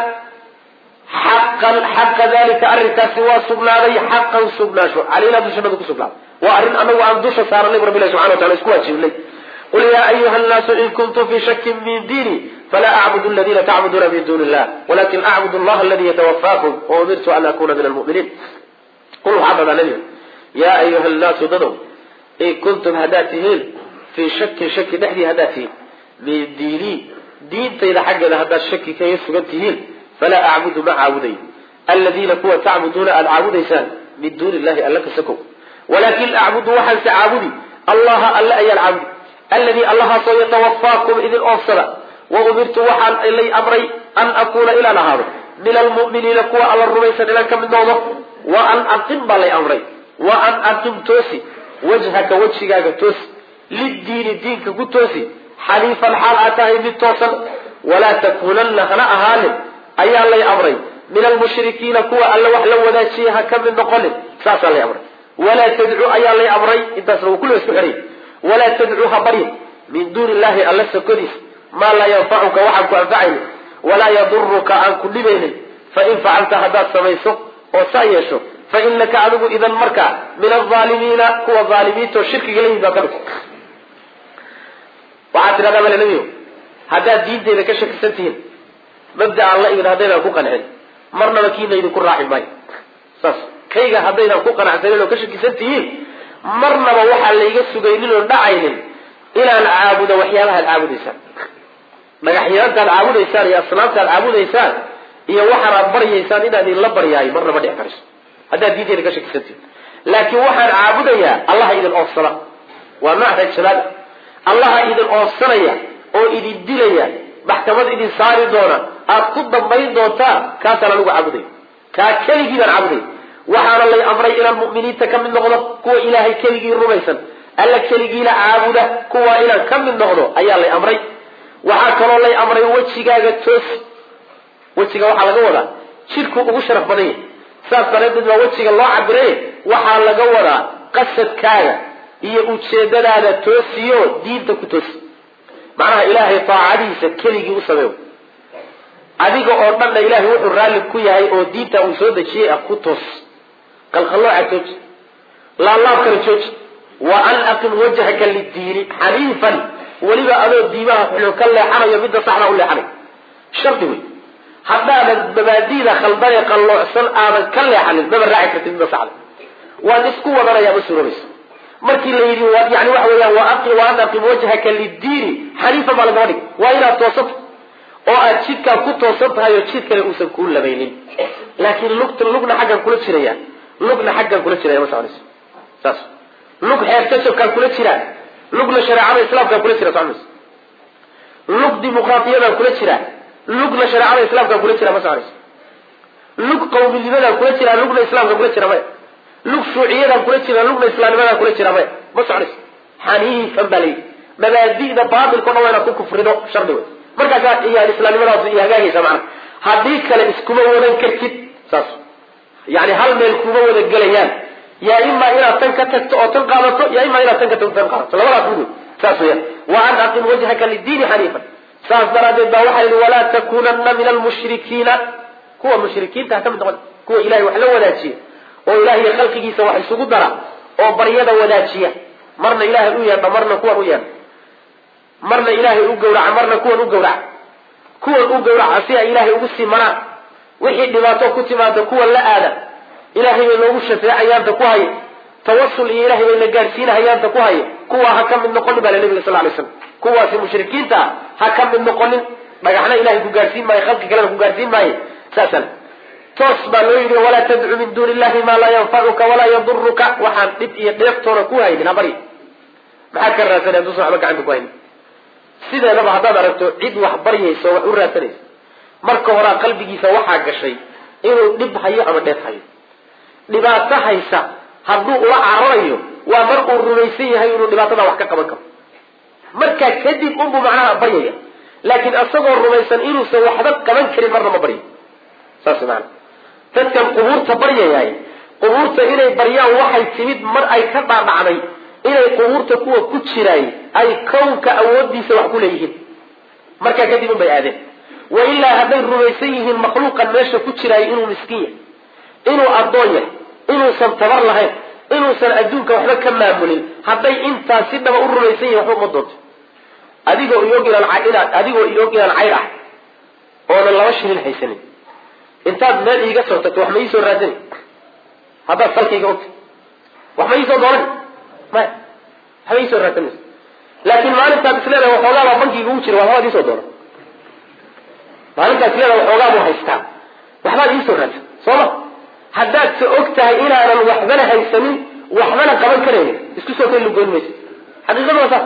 xaqan xaqa dalika arrinkaasi waa sugnaaday xaqan sugnaasho calaynaa dushanadu ku sugnaaday waa arrin anagu aan dusha saaranay rabbi ilahi subxana wa tacala isku waajibnay qul yaa ayuha nnaasu in kuntum fii shakin min diini falaa acbudu aladiina tacbuduuna min duuni illah walakin acbudu allaha aladi yatawafaakum waumirtu an akuna min almuminiin qul waxaa dhadaa nebiga yaa ayuha nnaasu dadow in kuntum haddaad tihiin fii shakin shaki dhexdii haddaad tihiin min diinii diintayda xaggeeda haddaad shaki kaga sugan tihiin falaa acbudu ma caabudayo aladiina kuwa tacbuduuna aada caabudaysaan min duuni illahi alla kasakow walakin acbudu waxaanse caabudi allaha alle ayaan caabudi alladii allahaasoo yatawafaakum idin oofsada wa umirtu waxaan lay amray an akuuna inaan ahaado min almu'miniina kuwa alla rumaysan inaan ka mid noqdo wa an aqim baa lay amray wa an aqim toosi wajhaka wejigaaga toosi liddiini diinka ku toosi xaniifan xaal aad tahay mid toosan walaa takuunanna hana ahaanin ayaa lay amray min almushrikiina kuwa alla wax la wadaajiyay ha ka mid noqonin saasaa lay amray walaa tadcu ayaa lay amray intaasna wuu kulliga isku xidhay walaa tadcu ha baryin min duuni illahi alla sokodiis maa laa yanfacuka waxaan ku anfacaynin walaa yaduruka aan ku dhibaynin fain facalta haddaad samayso oo saa yeesho fa inaka adigu idan markaa min alaalimiina kuwa aalimiinta oo shirkiga la yimid baa ka mid waxaad tidhahdaa male nebiyo haddaad diinteyda ka shakisan tihiin mabda aan la imid haddaydaan ku qancin marnaba kiina idinku raaci maayo saas kayga haddaydaan ku qanacsanin oo ka shakisan tihiin marnaba waxaa layga sugaynin oon dhacaynin inaan caabudo waxyaabahaad caabudaysaan dhagaxyaantaad caabudaysaan iyo asnaamtaad caabudaysaan iyo waxaanaad baryaysaan inaad idinla baryaayo marnaba dhici karayso haddaad diinteyda ka shakisan tihiin laakiin waxaan caabudayaa allaha idin oofsana waa macraj jalaal allaha idin oofsanaya oo idin dilaya maxkamad idin saari doona aad ku dambayn doontaa kaasaan anigu caabudaya kaa keligii baan caabudaya waxaana lay amray inaan mu'miniinta ka mid noqdo kuwa ilaahay keligii rumaysan alla keligiina caabuda kuwa inaan ka mid noqdo ayaa lay amray waxaa kaloo lay amray wejigaaga toosi wejiga waxaa laga wadaa jidhku ugu sharaf badan yahay saas daraaddeed baa wejiga loo cabiray waxaa laga wadaa qasadkaaga iyo ujeedadaada toosiyo diinta ku toosi macnaha ilaahay taacadiisa keligii u sameeyo adiga oo dhanna ilaahay wuxuu raalli ku yahay oo diinta uu soo dejiyey ah ku toos qalqallooca jooji laalaabkana jooji wa an aqim wajhaka lidiini xaniifan weliba adoo diimaha xulun ka leexanayo midda saxda u leexanay shardi wey haddaadan mabaadiida khaldanee qalloocsan aadan ka leexanin maba raaci kartid midda saxda waan isku wadanayaa ma suuroobayso markii la yidhi yani waxa weeyaan wa an aqim wajhaka lidiini xaniifan baa lagama dhig waa inaad toosato oo aad jidkaa ku toosan tahay oo jid kale uusan kuu labaynin laakiin lugta lugna xaggan kula jiraya lugna xaggan kula jiraya ma soconayso saas lug xeertashabkaan kula jiraa lugna shareecada islaamkaan kula jira soconayso lug dimuqraatiyadaan kula jiraa lugna shareecada islaamkaan kula jira ma soconayso lug qawminimadaan kula jiraa lugna islaamkaan kula jira maya lug shuuciyadaan kula jira lugna islaamnimadaan kula jira maya ma soconayso xaniifan baa layidhi mabaadi'da baatilka o dhan waa inaad ku kufrido shardi wey markaasaa yani islaamnimadaas iyo hagaagaysa macana haddii kale iskuma wadan kartid saas yani hal meel kuma wada gelayaan yaa imaa inaad tan ka tagto oo tan qaadato yaa imaa inaad tan ka tagto tan qaadato labadaas mid wey saas weeyaan wa an aqim wajhaka lidiini xaniifan saas daraadeed baa waxaa yidhi walaa takunanna min almushrikiina kuwa mushrikiinta ha ka mid noqon kuwa ilahay wax la wadaajiya oo ilahiy khalqigiisa wax isugu dara oo baryada wadaajiya marna ilaahay u yeedha marna kuwan u yeedha marna ilaahay u gawraca marna kuwan u gawraca kuwan u gawraca si ay ilaahay ugu sii maraan wixii dhibaato ku timaada kuwan la aada ilaahay bay noogu shafeecayaanta ku haya tawasul iyo ilahay bay na gaadhsiinahayaanta ku haya kuwaa ha ka mid noqonin baa nabiga sal lay slam kuwaasi mushrikiinta ah ha ka mid noqonin dhagaxna ilahay ku gaadhsiin maayo khalqi kalena ku gaadhsiin maayo saasal toos baa loo yidhi walaa tadcu min duuni illahi maa laa yanfacuka walaa yaduruka waxaan dhib iyo dheeftoona ku haynin habari maxaad ka raadsanay haduusan waxba gacanta ku haynin sideedaba haddaad aragto cid wax baryayso wax u raadsanaysa marka horaa qalbigiisa waxaa gashay inuu dhib hayo ama dheef hayo dhibaato haysa hadduu ula cararayo waa mar uu rumaysan yahay inuu dhibaatada wax ka qaban karo markaa kadib unbuu macnaha baryaya laakiin isagoo rumaysan inuusan waxba qaban karin marna ma baryo saas maana dadkan qubuurta baryayaay qubuurta inay baryaan waxay timid mar ay ka dhaadhacday inay qubuurta kuwa ku jiraay ay kownka awoodiisa wax ku leeyihiin markaa kadib un bay aadeen wa ilaa hadday rumaysan yihiin makhluuqan meesha ku jiraay inuu miskiin yahay inuu addoon yahay inuusan tabar lahayn inuusan adduunka waxba ka maamulin hadday intaas si dhaba u rumaysan yihin waxba uma doonto adigoo iog inaan inaad adigoo iog inaan cayr ah oonan laba shilin haysanin intaad meel iiga soo tagto wax ma iisoo raadani haddaad salkayga ogta wax ma iisoo doonan maya waxba iisoo raadsanaysa laakiin maalintaad isleedahay waxoogaa baa bankiga ugu jira waxbaad iisoo doonan maalintaad isleedahay waxoogaa buu haystaa waxbaad iisoo raadsan soo ma haddaad se og tahay inaanan waxbana haysanin waxbana qaban karaynin isku soo keli lugoyn maysa xaqiiqadu waa saas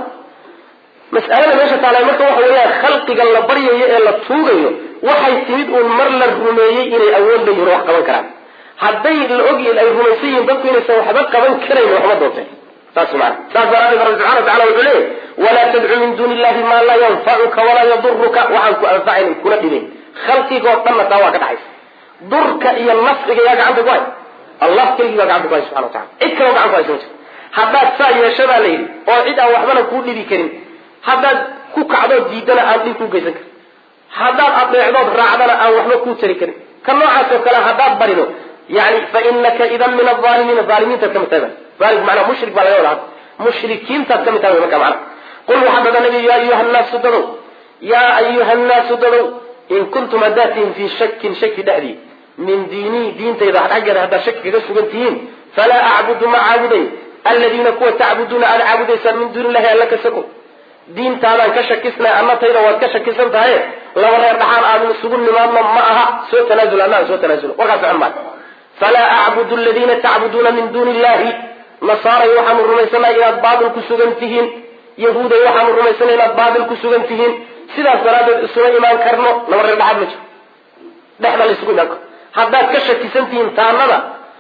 mas'alada meesha taala marka waxa weeyaan khalqiga la baryayo ee la tuugayo waxay timid uun mar la rumeeyey inay awood leeyihin oo wax qaban karaan hadday la ogyihin ay rumaysan yihiin dadku inaysan waxba qaban karayn waxba doonteen saas maana saas daraadeed rabbi subxana watacala wuxuu leeyahy walaa tadcu min duuni illahi maa laa yanfacuka walaa yaduruka waxaan ku anfacayn kula dhibayn khalqigoo dhanna taa waa ka dhaxaysa durka iyo nafciga yaa gacanta ku hay allah keligii baa gacanta ku hay subxana watacala cid kaloo gacanta ku haysa ma jirto haddaad saa yeeshadaa la yidhi oo cid aan waxbana kuu dhibi karin haddaad ku kacdood diidana aan dhib kuu geysan karin haddaad adeecdood raacdana aan waxba kuu tari karin ka noocaas oo kale haddaad barido yani fa inaka idan min aalimiina aalimiintaad kamid tahay aali manaa mushrik baa laga wada hadda mushrikiintaad kamid tahay marka mana qul waxaa dada nabi ya ayuha nnaasu dadow yaa ayuha nnaasu dadow in kuntum haddaad tihiin fii shakin shaki dhexdii min diinii diintayda xaggeeda haddaad shaki kaga sugan tihiin falaa acbudu ma caabuday aladiina kuwa tacbuduuna aad caabudaysaan min duuni illahi alla kasako diintaadaan ka shakisnay annatayda waad ka shakisan tahay laba reer dhaxaan aadun isugu nimaadno ma aha soo tanaasul annaga soo tanaasul warkaas socon maayo falaa acbudu aladiina tacbuduuna min duuni illahi nasaaray waxaanu rumaysanay inaad baatil ku sugan tihiin yahuuday waxaanu rumaysanay inaad baatil ku sugan tihiin sidaas daraaddeed isuma imaan karno laba reer dhaxaad ma jiro dhexda la isugu imaan karo haddaad ka shakisan tihiin taanada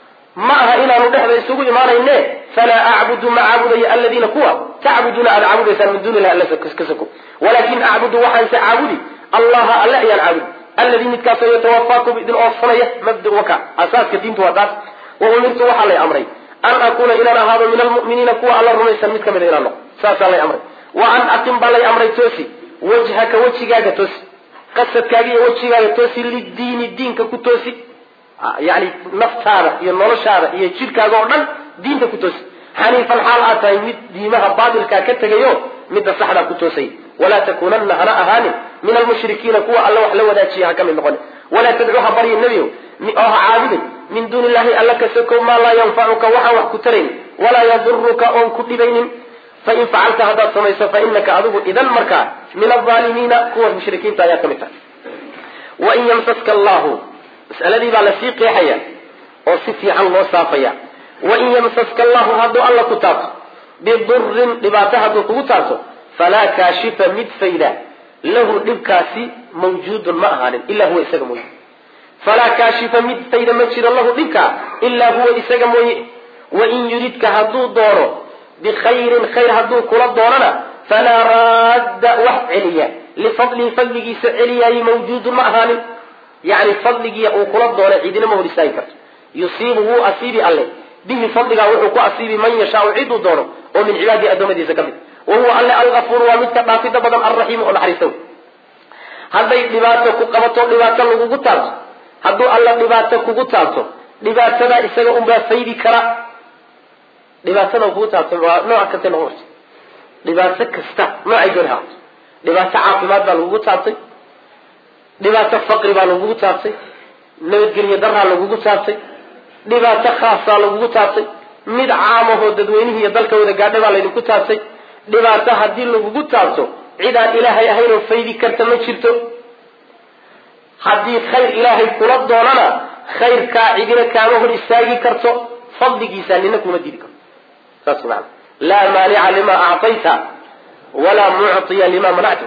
ma aha inaanu dhexda isugu imaanayne falaa acbudu ma caabudayo aladiina kuwa tacbuduuna aad caabudaysaan min duuni illahi alla ka sako walaakin acbudu waxaanse caabudi allaha alle ayaan caabudi alladii midkaasoo yatawafaakum idin oofsanaya mabda waka asaaska diintu waa taas wa umirtu waxaa lay amray an akuuna inaan ahaado min almu'miniina kuwa alla rumaysan mid ka mida inaan noqo saasaa lay amray wa an aqim baa lay amray toosi wajhaka wejigaaga toosi qasadkaaga iyo wejigaaga toosi lidiini diinka ku toosi yani naftaada iyo noloshaada iyo jidhkaaga oo dhan diinta ku toosi xaniifan xaal aad tahay mid diimaha baatilkaa ka tegayo midda saxdaa ku toosay walaa takuunanna hana ahaanin min almushrikiina kuwa alla wax la wadaajiya ha ka mid noqon walaa tadcu ha baryin nebiyo oo ha caabudin min duuni illahi alla ka sokow maa laa yanfacuka waxaan wax ku tarayn walaa yaduruka oon ku dhibaynin fain facalta haddaad samayso fa inaka adigu idan markaa min alaalimiina kuwa mushrikiinta ayaa ka mid tahay wain yamsaska allahu masaladii baa lasii qeexaya oo si fiican loo saafaya wain yamsaska allahu hadduu alla ku taabto bidurin dhibaato hadduu kugu taabto falaa kaashifa mid fayda lahu dhibkaasi mawjuudun ma ahaanin ilaa huwa isaga mooye falaa kaashifa mid fayda ma jiro lahu dhibkaa ilaa huwa isaga mooye wain yuridka hadduu doono bikhayrin khayr hadduu kula doonana falaa raadda wax celiya lifadlihi fadligiisa celiyaayi mawjuudun ma ahaanin yani fadligii uu kula doona cidina ma hor istaagi karto yusiibu wuu asiibi alle bihi fadligaa wuxuu ku asiibi man yashaau ciduu doono oo min cibaadihi addoommadiisa ka mid wa huwa alle algafuuru waa midka dhaafida badan alraxiimu oo naxariista wey hadday dhibaato ku qabato dhibaato lagugu taabto hadduu alla dhibaato kugu taabto dhibaatadaa isaga unbaa faydi kara dhibaatada kugu taabtay waa nooc kasta noqon karta dhibaato kasta noocay doon haato dhibaato caafimaad baa lagugu taabtay dhibaato faqri baa lagugu taabtay nabadgelyo daraa lagugu taabtay dhibaato khaasaa lagugu taabtay mid caamahoo dadweynihii iyo dalka wada gaadhay baa laydinku taabtay dhibaato haddii lagugu taabto cid aan ilaahay ahayn oo faydi karta ma jirto haddii khayr ilaahay kula doonana khayrkaa cidina kaama hor istaagi karto fadligiisa nina kuma diidi karto saas maana laa maanica lima actayta walaa muctiya lima manacta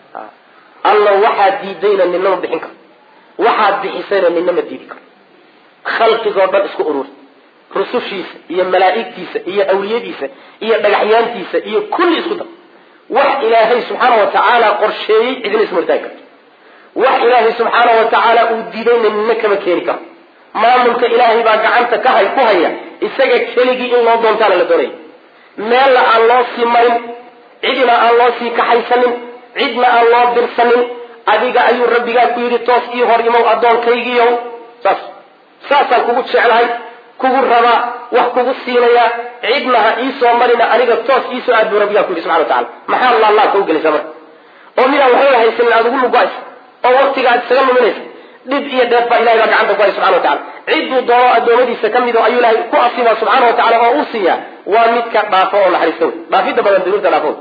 alla waxaad diidayna nina ma bixin karto waxaad bixisayna nina ma diidi karto khalqigoo dhan isku urur rusushiisa iyo malaa'igtiisa iyo awliyadiisa iyo dhagaxyaantiisa iyo kulli isku dar wax ilaahay subxaana wa tacaala qorsheeyey cidina isma hortaagi karto wax ilaahay subxaana wa tacaala uu diidayna nina kama keeni karo maamulka ilaahay baa gacanta ka hay ku haya isaga keligii in loo doontaana la doonaya meelna aan loo sii marin cidna aan loo sii kaxaysanin cidna aan loo dirsanin adiga ayuu rabbigaa ku yidhi toos ii hor imow addoonkaygiiyow saas saasaan kugu jeclahay kugu rabaa wax kugu siinayaa cidna ha iisoo marina aniga toos iisoo aad buu rabbigaa ku yidhi subxana wa tacala maxaa laalaabka u gelaysaa marka oo midaan waxba haysanin aad ugu lugays oo waktiga aad isaga luminaysa dhib iyo dheef baa ilahay baa gacanta ku hay subxana wa tacala cidduu doono addoommadiisa ka mid oo ayuu ilahay ku asiibaa subxaana wa tacala oo u siiyaa waa midka dhaafo oo naxariista wey dhaafidda badan dunuubta dhaafo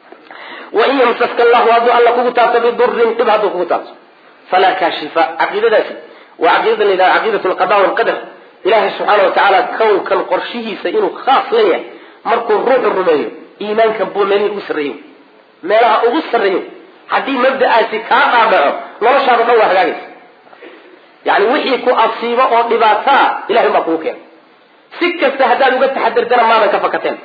wain yamsaska allahu hadduu alla kugu taabto bidurin dhib hadduu kugu taabto falaa kaashifa caqiidadaasi waa caqiidada la yidhaha caqiidat alqada walqadar ilahay subxaana wa tacaala kownkan qorshihiisa inuu khaas leeyahay markuu ruuxu rumeeyo iimaankan buu meelihii ugu sarreeyo meelaha ugu sarreeyo haddii mabda'aasi kaa dhaadhaco noloshaada dhan waa hagaagaysa yani wixii ku asiibo oo dhibaataa ilahay baa kugu keenay si kasta haddaad uga taxadirtana maadan ka fakateen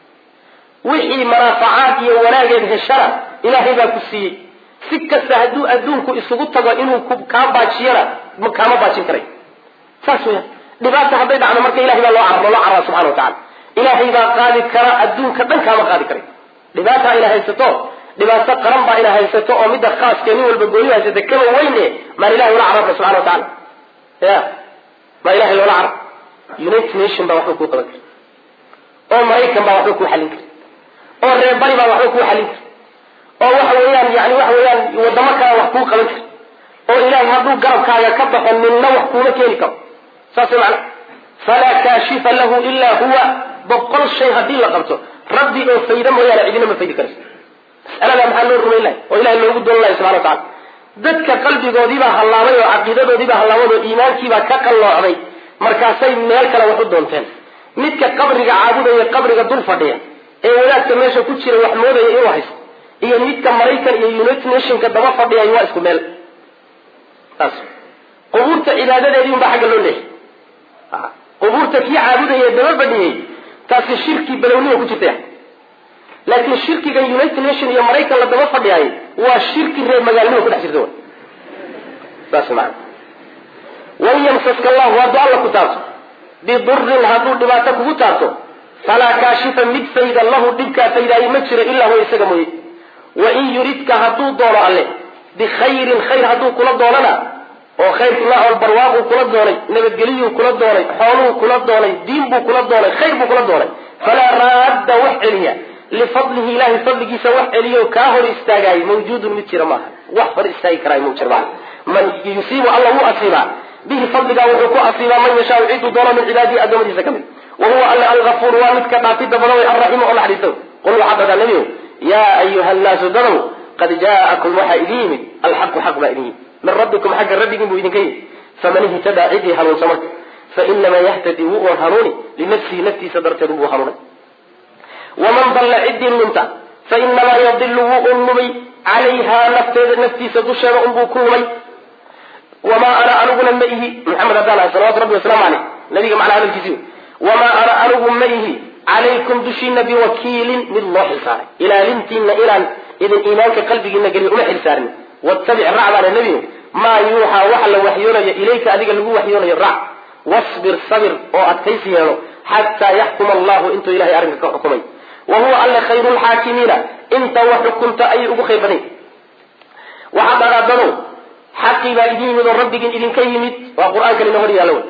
wixii manaafacaad iyo wanaageed heshana ilaahay baa ku siiyey si kasta hadduu adduunku isugu tago inuu kaa baajiyana kaama baajin karay saas weya dhibaata hadday dhacdo marka ilahay baa loo car loo carraa subxana wa tacala ilaahay baa qaadi kara adduunka dhan kaama qaadi karay dhibaata ina haysato dhibaato qaran baa ina haysato oo midda khaaskee nin walba gooni haysata kaba weyne maan ilahay ula cararna subxana wa tacala ya maa ilahay loola carab united nation baa waxba kuu qaban kara oo maraykan baa waxba kuu xallin kara oo reer bari baa waxba kuu xallin kara oo waxa weeyaan yani waxa weeyaan wadamo kale wax kuu qaban kara oo ilaahay hadduu garabkaaga ka baxo ninna wax kuuma keeni karo saas macna falaa kaashifa lahu ilaa huwa boqol shay haddii la qabto rabbi oo fayda mooyaane cidina ma faydi karayso mas'aladaa maxaa loo rumayn lahay oo ilahay loogu doon lahay subxana wa tacala dadka qalbigoodiibaa hallaabay oo caqiidadoodiibaa hallaabay oo iimaankiibaa ka qalloocday markaasay meel kale wax u doonteen midka qabriga caabudaya qabriga dul fadhiya ee wadaadka meesha ku jira wax moodaya inuu haysto iyo midka maraykan iyo united nationka daba fadhiyay waa isku meel saas qubuurta cibaadadeedii unbaa xagga loo leehay qubuurta kii caabudaya daba fadhiyey taasi shirki balownima ku jirtaya laakiin shirkiga united nation iyo maraykan la daba fadhiyaay waa shirki reer magaalnima ku dhex jirta w saas maana wain yamsaska allahu hadduu alla ku taabto bidurin hadduu dhibaato kugu taabto falaa kaashifa mid fayda lahu dhibkaa faydaaye ma jiro ilaa huwa isaga mooye wain yuridka hadduu doono alle bikhayrin khayr hadduu kula doonana oo khayrku noocol barwaaquu kula doonay nabadgeliyuu kula doonay xooluu kula doonay diin buu kula doonay khayr buu kula doonay falaa raadda wax celiya lifadlihi ilahay fadligiisa wax celiyo kaa hor istaagaay mawjuudun mid jira maaha wax hor istaagi karaay ma jira maaha man yusiibu alla wuu asiibaa bihi fadligaa wuxuu ku asiibaa man yashaau ciduu doono min cibaadihi addoommadiisa ka mid wa huwa alla algafuur waa midka dhaafidda badan way alraximu oo naxariiso qul waxaa dhadaa nebiyow yaa ayuha nnaasu dadow qad jaa'akum waxaa idin yimid alxaqu xaq baa idin yimid min rabbikum xagga rabbigiin buu idinka yimid faman ihtadaa cidii hanuunsa marka fainamaa yahtadi wuu un hanuuni linafsihi naftiisa darteed wuu hanuunay waman dalla ciddii lunta fainamaa yadilu wuu un lumay calayhaa nafteeda naftiisa dusheeda unbuu ku lumay wamaa ana aniguna ma ihi maxamed haddaan ahay salawatu rabbi wasalaamu caleyh nabiga macnaa hadalkiisi wamaa ana anigu ma ihi calaykum dushiina biwakiilin mid loo xilsaaray ilaalintiina inaan idin iimaanka qalbigiina geliyo uma xilsaarin wattabic racbaana nebigu maa yuuxaa waxa la waxyoonayo ilayka adiga lagu waxyoonayo rac wasbir sabir oo adkaysi yeelo xataa yaxkuma allahu intuu ilahay arrinka ka xukumay wa huwa alle khayru lxaakimiina inta wax xukunta ayay ugu khayr badan waxaa dhaqaadanow xaqii baa idin yimid oo rabbigiin idinka yimid waa qur-aankan ina hor yaalla wey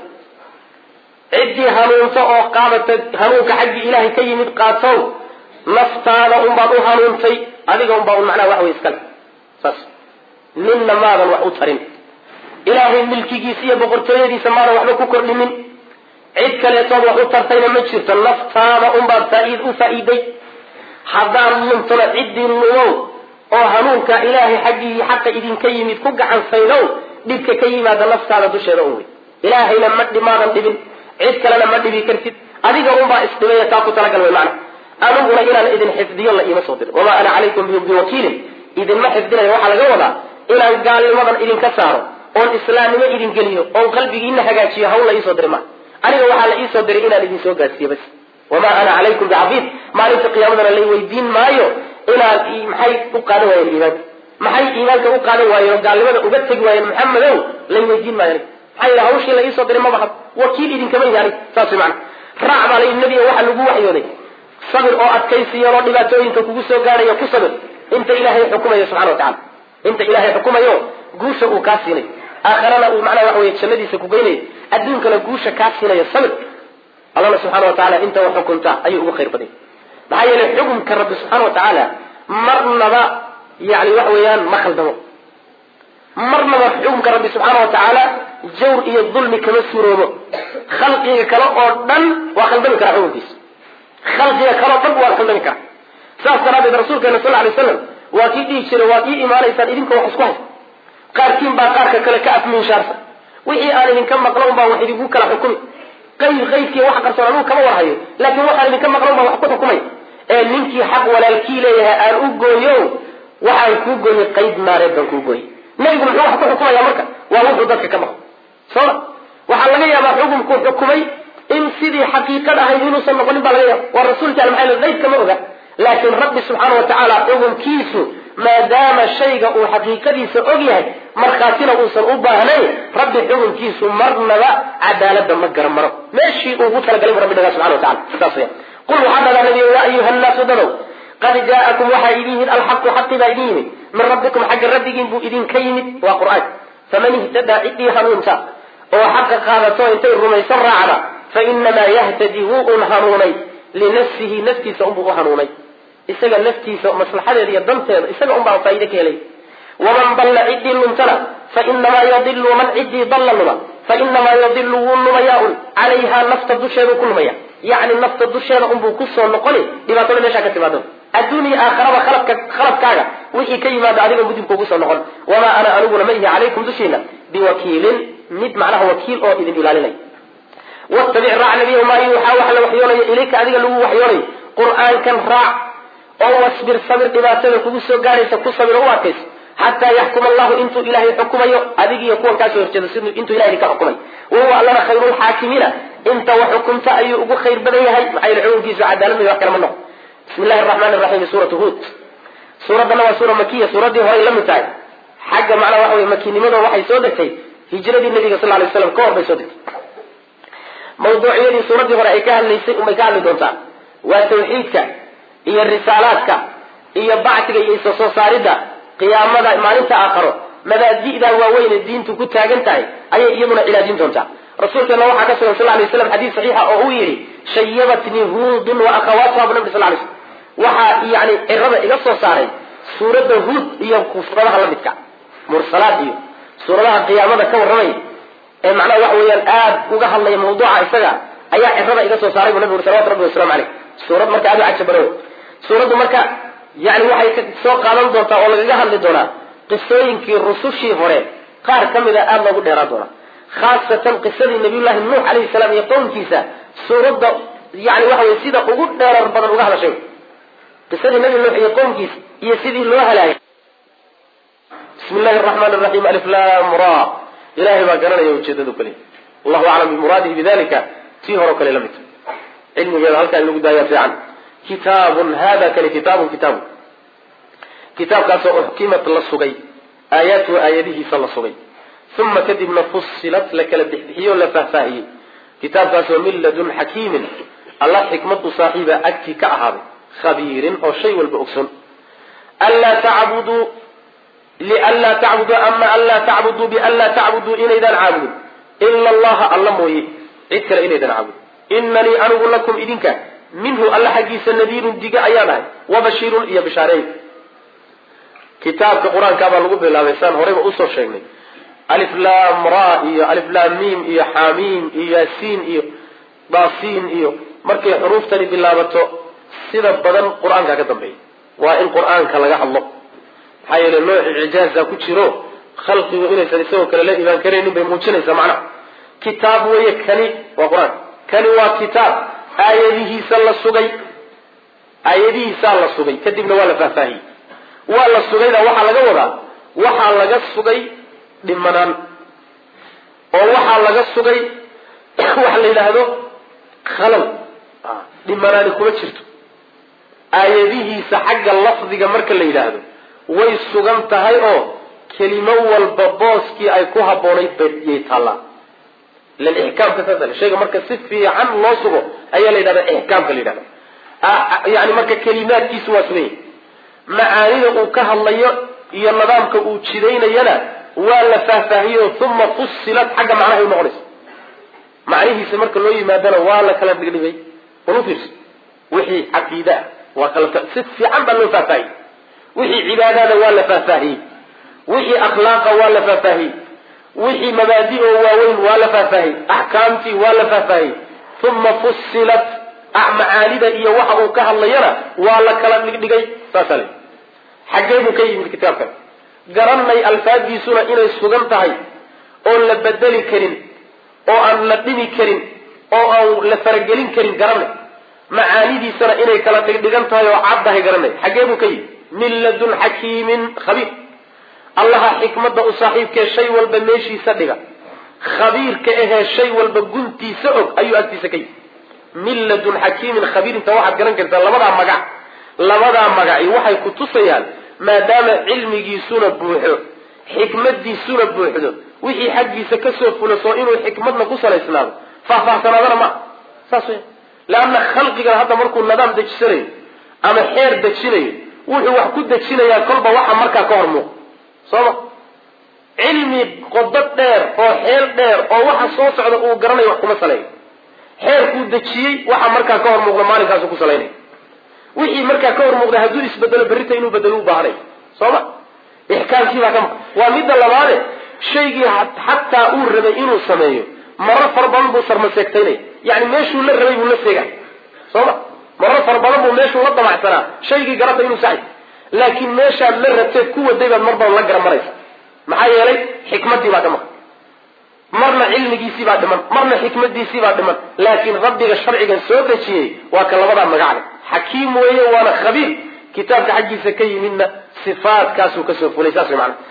ciddii hanuunta oo qaadata hanuunka xaggii ilaahay ka yimid qaatow naftaada unbaad u hanuuntay adiga unbaa un macnaha wax wey iskale saas ninna maadan wax u tarin ilaahay milkigiisa iyo boqortooyadiisa maadan waxba ku kordhinin cid kaleetood wax u tartayna ma jirto naftaada unbaad faa-iid u faa-iiday haddaan luntona ciddii lumow oo hanuunka ilaahay xaggii xaqa idinka yimid ku gacansaynow dhibka ka yimaada naftaada dusheeda un wey ilaahayna ma dhimaadan dhibin cid kalena ma dhibi kartid adiga unbaa isdhibaya taa ku talagal wey macna aniguna inaan idin xifdiyo la iima soo dirin wamaa ana calaykum biwakiilin idinma xifdinayo waxaa laga wadaa inaan gaalnimadan idinka saaro oon islaamnimo idin geliyo oon qalbigiina hagaajiyo hawl la iisoo diri ma aniga waxaa la iisoo diray inaan idin soo gaadsiiyo bas wamaa ana calaykum bicafiid maalinta qiyaamadana lay weydiin maayo inaad maxay u qaadan waayeen iimaanka maxay iimaanka u qaadan waayeen oo gaalnimada uga tegi waayeen maxamedow lay weydiin maayo aniga maxaa yidhi hawshii la iisoo diray maba hab wakiil idinkama yahi aniga saas way macana raac baa la yidhi nebiga waxaa lagu waxyooday sabir oo adkaysiyan oo dhibaatooyinka kugu soo gaadhayo ku sabir inta ilaahay xukumayo subxana wa tacala inta ilaahay xukumayo guusha uu kaa siinayo aakharana uu macnaha waxa weye jannadiisa ku geynayo adduunkana guusha kaa siinayo sabir allana subxana wa tacala inta wax xukunta ayuu ugu khayr badanya maxaa yeelay xukumka rabbi subxaana wa tacaala marnaba yani waxa weeyaan ma khaldamo marnaba xukumka rabbi subxaana wa tacaala jawr iyo dulmi kama suuroobo khalqiga kale oo dhan waa khaldami karaa xukunkiisa khalqiga kale oo dhan waa khaldami karaa saas daraadeed rasuulkeena sal alay slam waa kii dhihi jiray waad ii imaanaysaan idinka wax isku haysta qaarkiin baa qaarka kale ka afminshaarsa wixii aan idinka maqlan baa wax idinku kala xukumi qayb qaybkii wax qarsoon anuu kama warhayo laakiin waxaan idinka maqlan baa wax ku xukumay ee ninkii xaq walaalkii leeyahay aan u gooyo waxaan kuu gooyey qayb naareed baan kuu gooyey nebigu muxuu wax ku xukumaya marka waa wuxuu dadka ka maqlo sooma waxaa laga yaabaa xukumkuu xukumay in sidii xaqiiqad ahayd inuusan noqonin baa laga yaaba waa rasuulki al maxay qaybka ma oga laakiin rabbi subxaana wa tacaala xukumkiisu maadaama shayga uu xaqiiqadiisa og yahay markhaatina uusan u baahnayn rabbi xukunkiisu marnaba cadaalada ma garan maro meeshii uugu talagalay bu rabbi dhagaa subxana wa tacala sidaas weya qul waxaa dhagaa nabiga yaa ayuha nnaasu dadow qad jaa'akum waxaa idin yimid alxaqu xaqi baa idin yimid min rabbikum xagga rabbigiin buu idinka yimid waa qur-aanka faman ihtadaa ciddii hanuunta oo xaqa qaadato intay rumaysan raacda fa inamaa yahtadi wuu un hanuunay linafsihi naftiisa unbuu u hanuunay isaga naftiisa maslaxadeeda iyo danteeda isaga unbaa faaide ka helay waman dalla ciddii luntana fa inamaa yadilu man ciddii dalla luma fa inamaa yadilu wuu lumayaa un calayhaa nafta dusheedu ku lumaya yacni nafta dusheeda unbuu kusoo noqoni dhibaatada meeshaa ka timaado adduun iyo aakharaba khalabka khalabkaaga wixii ka yimaado adiga gudubka ugu soo noqon wamaa ana aniguna ma ihi calaykum dushiina biwakiilin mid macnaha wakiil oo idin ilaalinay wattabic raac nabiyahu maa yuuxaa wax la waxyoonayo ilayka adiga lagu waxyoonayo qur-aankan raac oo wasbir sabir dhibaatada kugu soo gaadhaysa ku sabir oo u adkayso xataa yaxkuma allahu intuu ilaahay xukumayo adig iyo kuwan kaasoo horjeedo siduu intuu ilahay ka xukumay wahuwa allana khayrulxaakimiina inta wax xukumta ayuu ugu khayr badan yahay maxaa yele xukunkiisu cadaalad may wax kale ma noqo bismi illahi araxmaani raxiim suuratu huud suuraddana waa suura makiya suuraddii horay la mid tahay xagga macnaa waxa weye makinimado waxay soo degtay hijradii nabiga sal lay slam ka hor bay soo degtay mawduucyadii suuraddii hore ay ka hadlaysay unbay ka hadli doontaa waa tawxiidka iyo risaalaadka iyo bacsiga iyo isa soo saaridda qiyaamada maalinta aakharo mabaadi'da waaweyne diintu ku taagan tahay ayay iyaduna cilaajin doontaa rasuulkeena waxaa ka sugan sal lay slam xadiis saxiixa oo uu yidhi shayabatnii huudun wa akhawaatuha bu nabi sal lay slm waxaa yani cirada iga soo saaray suuradda huud iyo suuradaha la midka mursalaad iyo suuradaha qiyaamada ka warramay ee macnaha waxa weeyaan aad uga hadlaya mawduuca isaga ayaa cirada iga soo saaray bu nabi uri salawatu rabbi waslamu caleyh suurad marka aad u cajabano suuraddu marka yani waxay soo qaadan doontaa oo lagaga hadli doonaa qisooyinkii rusushii hore qaar ka mida aada loogu dheeraan doonaa khaasatan qisadii nabiyullahi nuux calayhi salaam iyo qowmkiisa suuradda yani waxa weye sida ugu dheerar badan uga hadashay qisadii nabi nuux iyo qowmkiisa iyo sidii loo halaagay bismi llahi araxmaan raxiim aliflam ra ilahay baa garanaya ujeedadu kale allahu aclam bimuraadihi bidalika tii hore o kale la mid cilmigeeda halkaa in lagu daayaa fiican kitaabun hada kani kitaabun kitaabun kitaabkaasoo uxkimat la sugay aayaatuhu aayadihiisa la sugay uma kadibna fusilat la kala bixbixiyo la faahfaahiyey kitaabkaasoo min ladun xakiimin alla xikmadu saaxiiba agtii ka ahaaday khabiirin oo shay walba ogson anlaa tacbuduu lianlaa tacbuduu ama anlaa tacbuduu bianlaa tacbuduu inaydaan caabudin ila allaha alla mooye cid kale inaydaan caabudin inanii anigu lakum idinka minhu alla xaggiisa nadiirun diga ayaan ahay wabashiirun iyo bishaareey kitaabka qur-aanka baa lagu bilaabay saan horeyba usoo sheegnay aliflam ra iyo aliflam mim iyo xamiim iyo yaasiin iyo daasiin iyo markay xuruuftani bilaabato sida badan qur-aanka ka dambeeya waa in qur-aanka laga hadlo maxaa yeele nooc icjaaza ku jiro khalqigu inaysan isagoo kale la imaan karaynin bay muujinaysaa macnaha kitaab weeye kani waa qur-aan kani waa kitaab aayadihiisa la sugay aayadihiisaa la sugay kadibna waa la faahfaahiyey waa la sugayda waxaa laga wadaa waxaa laga sugay dhimanaan oo waxaa laga sugay waxa la yidhaahdo khalal dhimanaani kuma jirto aayadihiisa xagga lafdiga marka la yidhaahdo way sugan tahay oo kelimo walba booskii ay ku habboonayd bayay taallaa ilan ixkaamka saasale shayga marka si fiican loo sugo ayaa la yidhahda ixkaamka la yidhahda yani marka kelimaadkiisu waa suganya macaanida uu ka hadlayo iyo nidaamka uu jidaynayana waa la faahfaahiyo uma fusilat xagga macnahay u noqonaysa macnihiisa marka loo yimaadana waa la kala dhigdhigay walu fiirsa wixii caqiide ah waa kala si fiican baa loo faahfaahiyey wixii cibaadada waa la faahfaahiyey wixii akhlaaqa waa la faahfaahiyey wixii mabaadi oo waaweyn waa la faahfaahiyey axkaamtii waa la faahfaahiyey uma fusilat macaanida iyo waxa uu ka hadlayana waa la kala dhigdhigay saasa le xaggee buu ka yimid kitaabkan garanay alfaaddiisuna inay sugan tahay oon la bedeli karin oo aan la dhimi karin oo aan la faragelin karin garanay macaanidiisana inay kala dhigdhigan tahay oo caddahay garanay xaggee buu ka yimid min ladun xakiimin khabiir allaha xikmadda u saaxiibkee shay walba meeshiisa dhiga khabiirka ahee shay walba guntiisa og ayuu agtiisa ka yimid min ladun xakiimin khabiir inta waxaad garan kartaa labadaa magac labadaa magaci waxay ku tusayaan maadaama cilmigiisuna buuxo xikmadiisuna buuxdo wixii xaggiisa kasoo fulaso inuu xikmadna ku salaysnaado faahfaahsanaadana ma saas wey leanna khalqigan hadda markuu nidaam dejisanayo ama xeer dejinayo wuxuu wax ku dejinayaa kolba waxa markaa ka hor muuq soo ma cilmi qodo dheer oo xeel dheer oo waxa soo socda uu garanayo wax kuma saleeyo xeerkuu dejiyey waxa markaa ka hor muuqda maalinkaasu ku salaynay wixii markaa ka hor muuqda hadduu isbedelo berrita inuu bedelo u baahanay soo ma ixkaamkiibaa ka maa waa midda labaade shaygii xataa uu rabay inuu sameeyo marar fara badan buu sarmaseegtaynaya yani meeshuu la rabay buu la seegay soo ma marar fara badan buu meeshuu la damacsanaa shaygii garata inuu saxay laakiin meeshaad la rabteed ku waday baad mar badan la gara maraysa maxaa yeelay xikmadii baa ka maqan marna cilmigiisii baa dhiman marna xikmadiisii baa dhiman laakiin rabbiga sharcigan soo dejiyey waa ka labadaa magacle xakiim weeye waana khabiir kitaabka xaggiisa ka yimidna sifaadkaasuu kasoo fulay saas way maana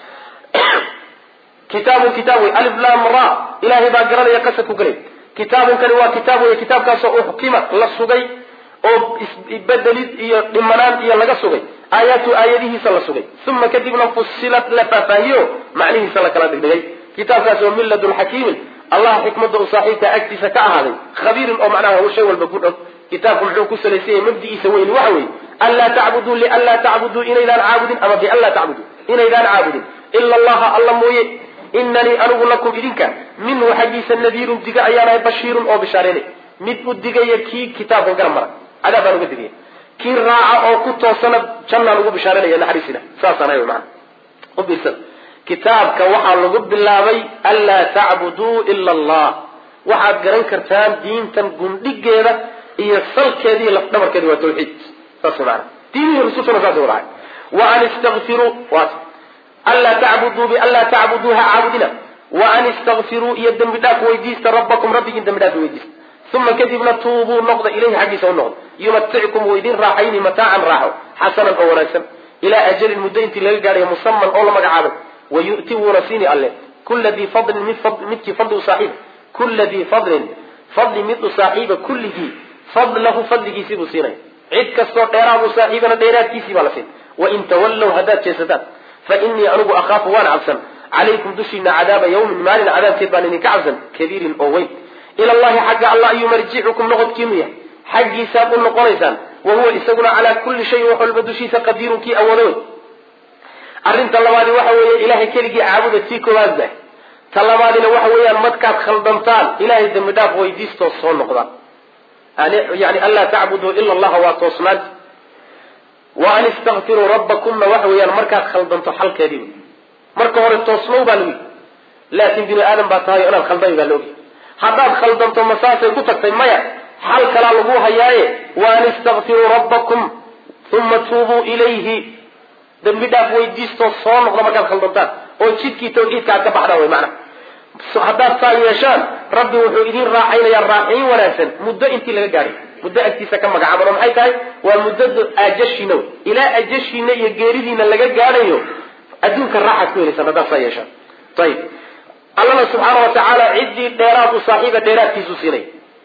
kitaabun kitaab wey alif lam ra ilaahay baa garanaya qasad ku galay kitaabun kani waa kitaab wey kitaabkaasoo uxkima la sugay oo isbedelid iyo dhimanaan iyo laga sugay aayaatu aayadihiisa la sugay uma kadibna fusilat la faahfaahiyo macnihiisa la kala dhigdhigay kitaabkaas oo min ladun xakiimin allah xikmada u saaxiibka agtiisa ka ahaaday khabiirin oo macnaha shay walba ku dhow kitaabku muxuu ku salaysan yahay mabdi'iisa weyni waxa weeye anlaa tacbuduu lianlaa tacbuduu inaydaan caabudin ama bianlaa tacbuduu inaydaan caabudin ila allaha alla mooye inanii anigu lakum idinka minhu xaggiisa nadiirun diga ayaanahay bashiirun oo bishaareynay mid u digaya kii kitaabkan garab mara cadaab baan uga digaya kii raaca oo ku toosana jannaan ugu bishaaranaya naxariisina saasaan ahay maana u biirsan kitaabka waxaa lagu bilaabay anlaa tacbuduu ila allah waxaad garan kartaan diintan gundhigeeda iyo salkeeda iyo lafdhabarkeeda waa tawxiid saas maana diinihii rususuna saas wadahay wa an istakfiruu waat anlaa tacbuduu bianlaa tacbuduu ha caabudina wa an istakfiruu iyo dembi dhaaf weydiista rabbakum rabbigiin dembi dhaaf weydiista uma kadibna tuubuu noqda ilayhi xaggiisa u noqda yumaticikum wuu idin raaxayni mataacan raaxo xasanan oo wanaagsan ilaa ajalin muddo intii laga gaadhayo musaman oo la magacaabay wayu'ti wuuna siini alle kula dii fadlin midkii fadli u saaxiib kula dii fadlin fadli mid u saaxiiba kulligii fadlahu fadligiisii buu siinaya cid kastoo dheeraad u saaxiibana dheeraadkiisii baa la siin wain tawallow haddaad jeesataan fa inii anigu akhaafu waan cabsan calaykum dushiina cadaaba yawmin maalin cadaabkeed baan idinka cabsan kabiirin oo weyn ila allahi xagga alla ayuu marjicukum noqodkiinu yahay xaggiisaad u noqonaysaan wa huwa isaguna calaa kulli shayin wax walba dushiisa qadiirun kii awoodo wey arrinta labaadi waxa weeye ilahay keligii caabuda tii koowaad bah ta labaadina waxa weeyaan markaad khaldantaan ilahay dembi dhaaf weydiistoo soo noqda yani anlaa tacbuduu ila allaha waa toosnaanta wa an istakfiruu rabbakumna waxa weeyaan markaad khaldanto xalkeedii wey marka hore toosnow baa lagu yidhi laakin bini aadam baa tahay o inaad khaldami baa laogyay haddaad khaldanto masaasay ku tagtay maya xal kalaa lagu hayaaye wa an istakfiruu rabbakum uma tuubuu ilayhi dembi dhaaf weydiistoo soo noqda markaad khaldantaan oo jidkii tawxiidka aad ka baxdaan wey macana haddaad saa yeeshaan rabbi wuxuu idin raaxaynayaa raaxayn wanaagsan muddo intii laga gaadhay muddo agtiisa ka magacaaban oo maxay tahay waa muddada ajashiina wey ilaa ajashiina iyo geeridiina laga gaadhayo adduunka raaxaad ku helaysaan haddaad saa yeeshaan ayib allana subxaana wa tacaala ciddii dheeraad u saaxiiba dheeraadkiisu siinay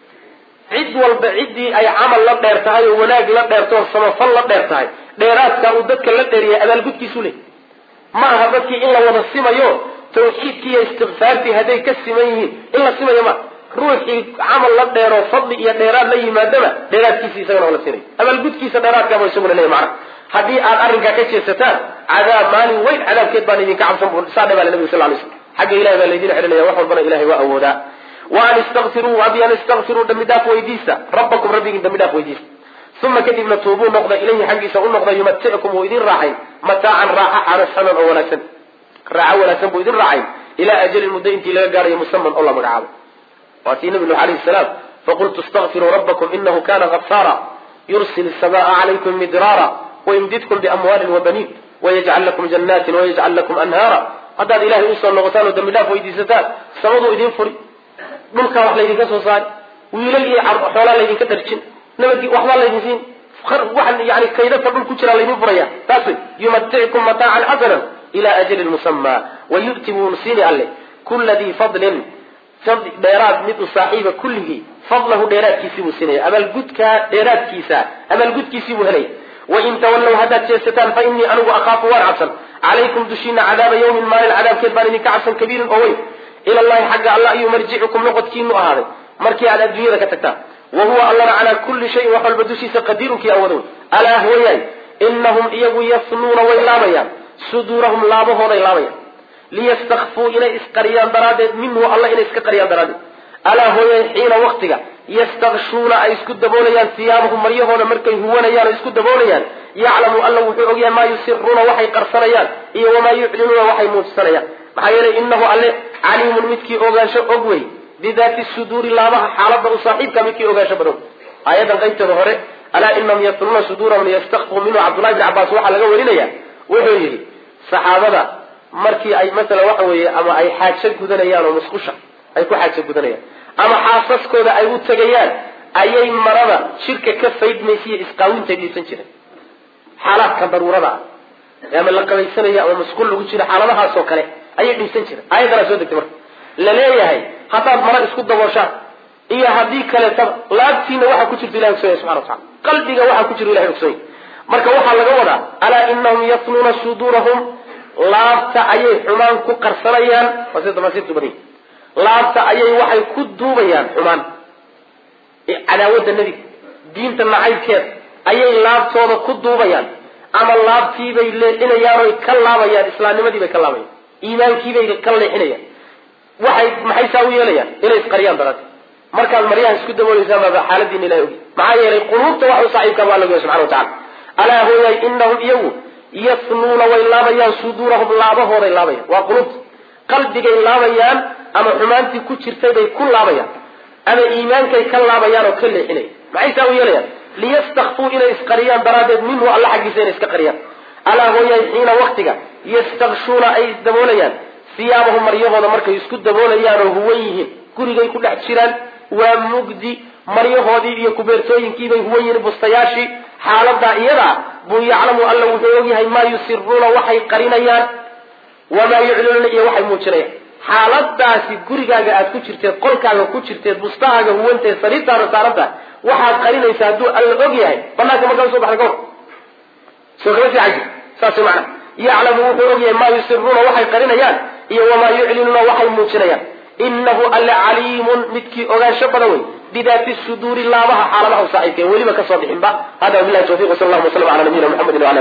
cid walba ciddii ay camal la dheer tahay oo wanaag la dheerto oo samafal la dheer tahay dheeraadka uu dadka la dheeriyay abaalgudkiisu leh ma aha dadkii in la wada simayo tawxiidkii iyo istikfaartii hadday ka siman yihiin in la simayo ma ruuxii camal la dheero fadli iyo dheeraad la yimaadaba dheeraadkiisa isagana waa la siinay abaalgudkiisa dheeraadkaaba isaguna leeyahy macana haddii aad arrinkaa ka jeesataan cadaab maalin weyn cadaabkeed baan idinka cabsan bu saa dhe baa le nabiga sal lay slam xagga ilahay baa laydin xidhinaya wax walbana ilahay waa awoodaa wa an istakfiruu abi an istakfiruu dambi dhaaf weydiista rabbakum rabbigiin dambi dhaaf weydiista uma kadibna tuubuu noqda ilayhi xaggiisa u noqda yumaticukum wuu idin raaxayn mataacan raaxa xanasanan oo wanaagsan raaxo wanaagsan buu idin raaxayn ilaa ajalin muddo intii laga gaarayo musaman oo la magacaabo waa tii nabi nuux alayhi salaam faqultu istakfiruu rabbakum inahu kana gafaara yursil samaa calaykum midraara wayumdidkum biamwaalin wabaniin wayajcal lakum janaatin wayajcal lakum anhaara haddaad ilahay usoo noqotaan oo dambi dhaaf weydiisataan samaduu idin furi dhulkaa wax laydinka soo saari wiilal iyo xoolaa laydinka dharjin nabadgi waxbaa laydin siin waxan yani kaydadka dhul ku jiraa laydin furaya taas wey yumaticukum mataacan xasanan ila ajalin musamaa wayu'ti wuu siini alle kula dii fadlin dheeraad mid u saaxiiba kulligii fadlahu dheeraadkiisii buu siinaya abaalgudkaa dheeraadkiisa abaalgudkiisii buu helaya wain tawallow haddaad jeesataan fa innii anigu akhaafu waan cabsan calaykum dushiina cadaaba yawmin maalin cadaabkeed baan idinka cabsan kabiirin oo weyn ila llahi xagga alla ayuu marjicukum noqodkiinu ahaaday markii aad adduunyada ka tagtaan wa huwa allana calaa kulli shayin wax walba dushiisa qadiirunkii awadow alaa hooyaay inahum iyagu yafnuuna way laabayaan suduurahum laabahooday laabayaan liyastakfuu inay isqariyaan daraaddeed minhu alla inay iska qariyaan daraaddeed alaa hooyaay xiina waktiga yastakshuuna ay isku daboolayaan siyaabahum maryahooda markay huwanayaan oo isku daboolayaan yaclamu alla wuxuu ogyahay maa yusiruuna waxay qarsanayaan iyo wamaa yuclinuuna waxay muujsanayaan maxaa yeelay inahu alle caliimun midkii ogaansho og wey bidaati suduuri laabaha xaalada u saaxiibka midkii ogaansho badan aayadan qaybteeda hore alaa inahum yafnuuna suduurahum liyastakfuu minhu cabdullahi bni cabaas waxaa laga warinaya wuxuu yidhi saxaabada markii ay masalan waxa weeye ama ay xaajo gudanayaan oo musqusha ay ku xaajo gudanayaan ama xaasaskooda ay u tegayaan ayay marada shirka ka faydmaysiiyo isqaawintay dhiisan jireen xaalaadka daruurada ah ama la qabaysanayo ama masquul lagu jiro xaaladahaasoo kale ayay dhiisan jireen aayaddanaa soo degtay marka la leeyahay haddaad mara isku dabooshaan iyo haddii kaleetaba laabtiina waxaa ku jirta ilahi ogsonya subxana watacala qalbiga waxaa ku jira ilahi ogsonya marka waxaa laga wadaa alaa inahum yafnuuna suduurahum laabta ayay xumaan ku qarsanayaan waa sida tamaasiirtu badan laabta ayay waxay ku duubayaan xumaan cadaawadda nebiga diinta nacaybkeeda ayay laabtooda ku duubayaan ama laabtiibay leexinayaan oy ka laabayaan islaamnimadii bay ka laabayaan iimaankiibay ka leexinayaan waxay maxay saa u yeelayaan inay isqariyaan daraaddeed markaad maryaha isku dabooleysaan baaba xaaladiina ilahi ogi maxaa yeelay quluubta wax u saaxiibka baa lagu yahay subxana watacala alaa hooyaay inahum iyagu yafnuuna way laabayaan suduurahum laabahooday laabayaan waa quluubta qalbigay laabayaan ama xumaantii ku jirtay bay ku laabayaan ama iimaankay ka laabayaan oo ka leexinaya maxay saa u yeelayaan liyastakfuu inay isqariyaan daraaddeed minhu alla xaggiisa inay iska qariyaan alaa hooyaay xiina waktiga yastakshuuna ay isdaboolayaan siyaabahum maryahooda markay isku daboolayaan oo huwan yihiin gurigay ku dhex jiraan waa mugdi maryahoodii iyo kubeertooyinkiibay huwan yihiin bustayaashii xaaladaa iyadaa buu yaclamu alla wuxuu ogyahay maa yusiruuna waxay qarinayaan wamaa yuclinuuna iyo waxay muujinayaan xaaladaasi gurigaaga aad ku jirteed qolkaaga ku jirteed bustahaaga huwanteed sariirtaada saaranta waxaad qarinaysaa hadduu alla og yahay banaanka markaa usoo baxda kahor soo kama fiican jir saas macana yaclamu wuxuu ogyahay maa yusiruuna waxay qarinayaan iyo wamaa yuclinuuna waxay muujinayaan inahu alle caliimun midkii ogaansho badan wey bidaati suduuri laabaha xaaladaha u saaxiibka weliba kasoo bixinba hada wabilahi tawfiq wsal allahu waslam ala nabiyina muxamedi wala